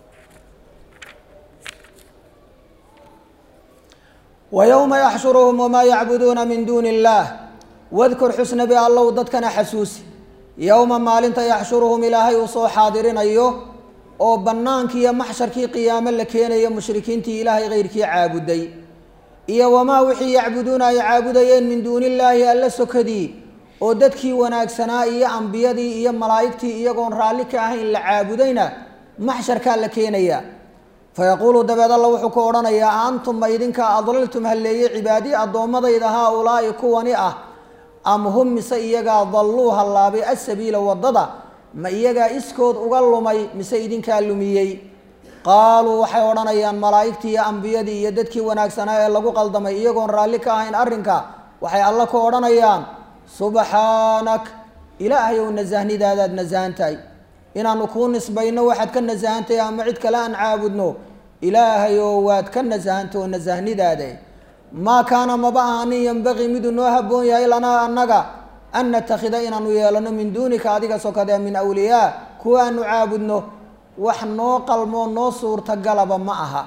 Speaker 1: ويوم يxشhuرهم وma yعbuduuna min duuni الlah wاdkur xusnabi allow dadkana xasuusi yowma maalinta yaxshuruhum ilaahay uu soo xaadirinayo oo bannaankii iyo maxsharkii qiyaamo la keenayo mushrikiintii ilaahay keyrkii caabuday iyo wamaa wixii yacbuduuna ay caabudayeen min duuni illaahi alla sokadii oo dadkii wanaagsanaa iyo ambiyadii iyo malaa'igtii iyagoon raalli ka ahayn la caabudayna maxsharkaa la keenaya fayaquulu dabeed alla wuxuu ku odhanayaa a antum ma idinka adlaltum halleeye cibaadii addoommadayda haa ulaa'i kuwani ah am hum mise iyagaa dalluu hallaabay asabiila waddada ma iyagaa iskood uga lumay mise idinkaa lumiyey qaaluu waxay odhanayaan malaa'igtii iyo ambiyadii iyo dadkii wanaagsanaa ee lagu qaldamay iyagoon raalli ka ahayn arrinka waxay alla ku odhanayaan subxaanak ilaahayow nasahnidaadaad nasahan tahay inaanu kuu nisbayno waxaad ka nasahantahay ama cid kale aan caabudno ilaahayow waad ka nasahantao nasahnidaade maa kaana maba ahanin yembaqii miduu noo habboon yahay lanaa annaga an natakhida inaanu yeelano min duunika adiga sokadee min awliyaa kuwa aanu caabudno wax noo qalmoo noo suurtagalaba ma aha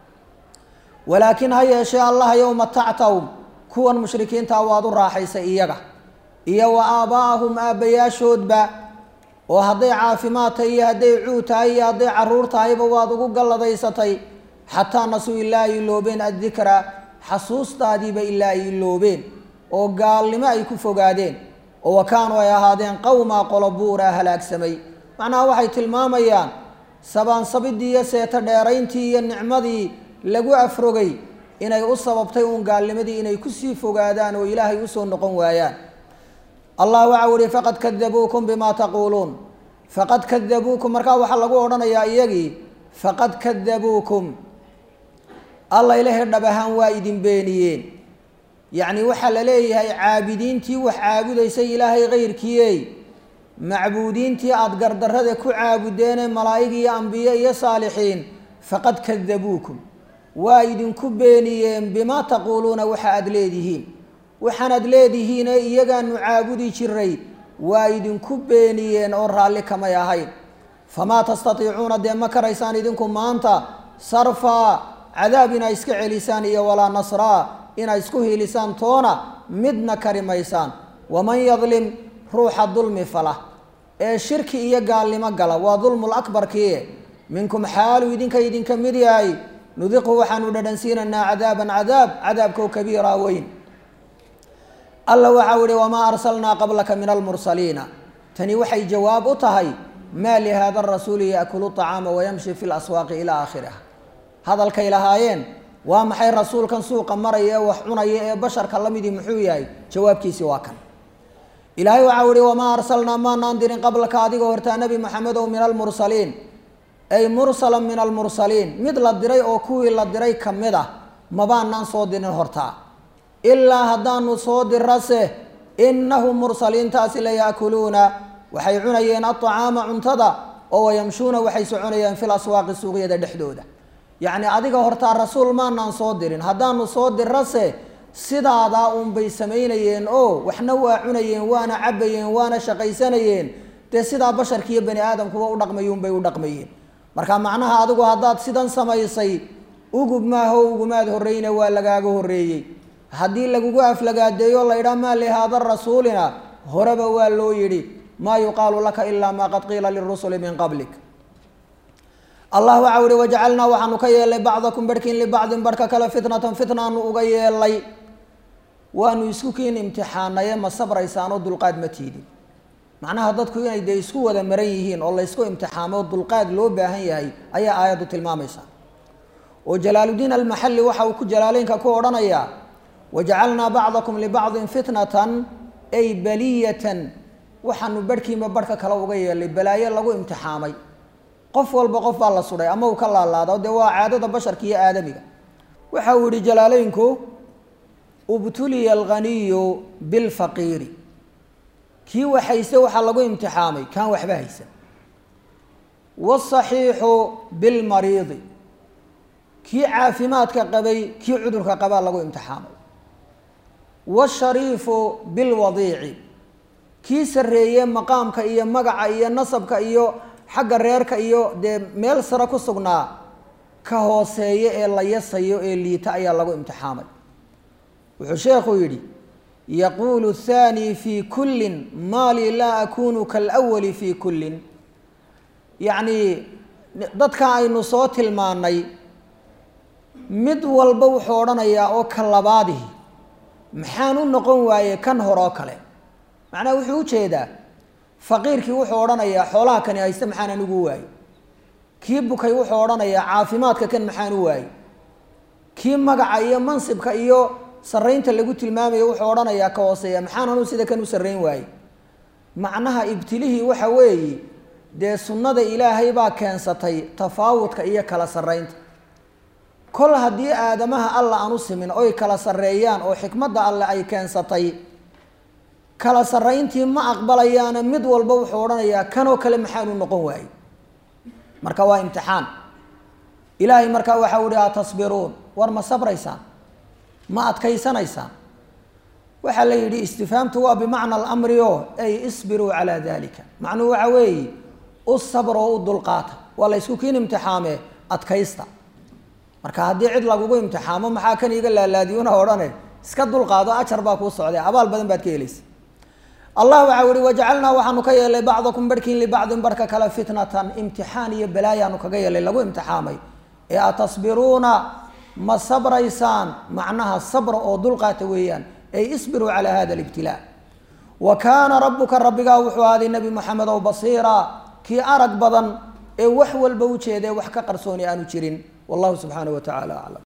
Speaker 1: walaakin ha yeeshee allaha yow matactahum kuwan mushrikiintaa waad u raaxaysay iyaga iyo wa aaba'ahum aabbayaashoodba oo hadday caafimaad tahay iyo hadday cuud tahay iyo hadday caruur tahayba waad ugu galladaysatay xataa nasuu ilaa ay iloobeen addikra xasuustaadiiba ilaa ay iloobeen oo gaalnimo ay ku fogaadeen oo wa kaanuu ay ahaadeen qowmaa qolo buuraa halaagsamay macnaha waxay tilmaamayaan sabaansabidii iyo seeto dheerayntii iyo nicmadii lagu afrogay inay u sababtay uun gaalnimadii inay kusii fogaadaan oo ilaahay usoo noqon waayaan allah waxa u ihi faqad kadabuukum bima taquuluun faqad kadabuukum markaa waxaa lagu odhanayaa iyagii faqad kadabuukum alla ilahay dhab ahaan waa idin beeniyeen yacni waxaa la leeyahay caabidiintii wax caabudaysay ilaahay kayrkiiyey macbuudiintii aada gardarrada ku caabudeenee malaa'ig iyo ambiye iyo saalixiin faqad kadabuukum waa idinku beeniyeen bimaa taquuluuna waxa aada leedihiin waxaanaad leedihiine iyagaanu caabudi jiray waa idinku beeniyeen oo raalli kamay ahayn famaa tastatiicuuna dee ma karaysaan idinku maanta sarfaa cadaab inaa iska celisaan iyo walaa nasraa inaa isku hiilisaan toona midna kari maysaan waman yadlim ruuxa dulmi fala ee shirki iyo gaalnimo gala waa dulmul akbarkii minkum xaalu idinka idinka mid yahay nudiqhu waxaanu dhadhansiinaynaa cadaaban cadaab cadaabkoo kabiira weyn alla waxau ihi wamaa arsalnaa qablaka min almursaliina tani waxay jawaab u tahay maa lihaada arasuuli yaakulu طacaama wayamshi fi laswaaqi ilaa aakhiriha hadalkay lahaayeen waa maxay rasuulkan suuqa maraya ee wax cunaya ee basharka la midii muxuu yahay jawaabkiisi waa kan ilaahay waxau ihi wamaa arsalnaa maanaan dirin qablaka adiga hortaa nebi maxamedow min almursaliin ay mursala min almursaliin mid la diray oo kuwii la diray ka mid ah mabaanaan soo dirin hortaa ilaa haddaanu soo dirase innahum mursaliintaasi la yaakuluuna waxay cunayeen aطacaama cuntada oo wayamshuuna waxay soconayeen fil aswaaqi suuqyada dhexdooda yacni adiga hortaa rasuul maanaan soo dirin haddaanu soo dirase sidaadaa uunbay samaynayeen oo waxna waa cunayeen waana cabayeen waana shaqaysanayeen dee sidaa basharkiiyo bani aadamkuba u dhaqmayuunbay u dhaqmayeen marka macnaha adigu haddaad sidan samaysay ugub maaho ugumaad horreyne waa lagaaga horreeyey haddii lagugu aflagaadeeyo la ydhaa maa lihaada rasuulina horeba waa loo yidhi maa yuqaalu laka ilaa maa qad qiila lirusuli min qablik allah waxau ihi wajacalnaa waxaanu ka yeelnay bacdakum barhkiin libacdin barhka kale fitnatan fitnaanu uga yeelnay waanu isku kiin imtixaanaye ma sabraysaanoo dulqaad ma tiidin macnaha dadku inay dee isku wada maran yihiin oo laysku imtixaamo dulqaad loo baahan yahay ayaa aayaddu tilmaamaysa oo jalaaludiin almaxalli waxa uu ku jalaaleynka ku odhanayaa wajacalnaa bacdakum libacdin fitnatan ay baliyatan waxaanu barhkiinba barhka kale uga yeelnay balaayo lagu imtixaamay qof walba qof baa la sudhay ama uu ka laalaado dee waa caadada basharka iyo aadamiga waxa uu yihi jalaaleynku ubtuliya alghaniyu bilfaqiiri kii wax hayse waxaa lagu imtixaamay kaan waxba haysan wاsaxiixu bilmariidi kii caafimaadka qabay kii cudurka qabaa lagu imtixaamay wاshariifu bilwadiici kii sarreeye maqaamka iyo magaca iyo nasabka iyo xagga reerka iyo dee meel sare ku sugnaa ka hooseeya ee la yasayo ee liita ayaa lagu imtixaamay wuxuu sheekhu yidhi yaquulu الthani fi kullin maali laa akunu kalأwali fi kullin yacni dadka aynu soo tilmaanay mid walba wuxuu odhanayaa oo ka labaadihi maxaan u noqon waaye kan horoo kale macnaha wuxuu ujeedaa faqiirkii wuxuu odhanayaa xoolaha kani hayste maxaan anigu waaye kii bukay wuxuu odhanayaa caafimaadka kan maxaan u waaye kii magaca iyo mansibka iyo saraynta lagu tilmaamayo wuxuu odhanayaa ka hooseeya maxaan anu sida kan u sarrayn waaye macnaha ibtilihii waxa weeye dee sunnada ilaahay baa keensatay tafaawudka iyo kala sarreynta kol haddii aadamaha alla aan u simin oy kala sarreeyaan oo xikmadda alle ay keensatay kala sarrayntii ma aqbalayaana mid walba wuxuu odhanayaa kanoo kale maxaanu noqon waayey marka waa imtixaan ilaahay markaa waxau ihi atasbiruun war ma sabraysaan ma adkaysanaysaan waxaa la yidhi istifhaamtu waa bimacna alamri o ay isbiruu calaa dalika macnuhu waxa weeye u sabr oo u dulqaata waa la ysku kiin imtixaamee adkaysta marka haddii cid lagugu imtixaamo maxaa kan iiga laalaadiyuna odhane iska dulqaado ajar baa kuu socday abaal badan baad ka helaysa allah waxau ihi wajacalnaa waxaanu ka yeelay bacdakum barhkiin libacdin barhka kale fitnatan imtixaan iyo balaayaanu kaga yeelay lagu imtixaamay ee atasbiruuna ma sabraysaan macnaha sabra oo dulqaata weeyaan ay isbiruu calaa hada libtilaa wa kaana rabbuka rabbigaa wuxuu ahaaday nebi moxamed ow basiira kii arag badan ee wax walba ujeedee wax ka qarsooni aanu jirin wallahu subxaanahu wa tacala aclam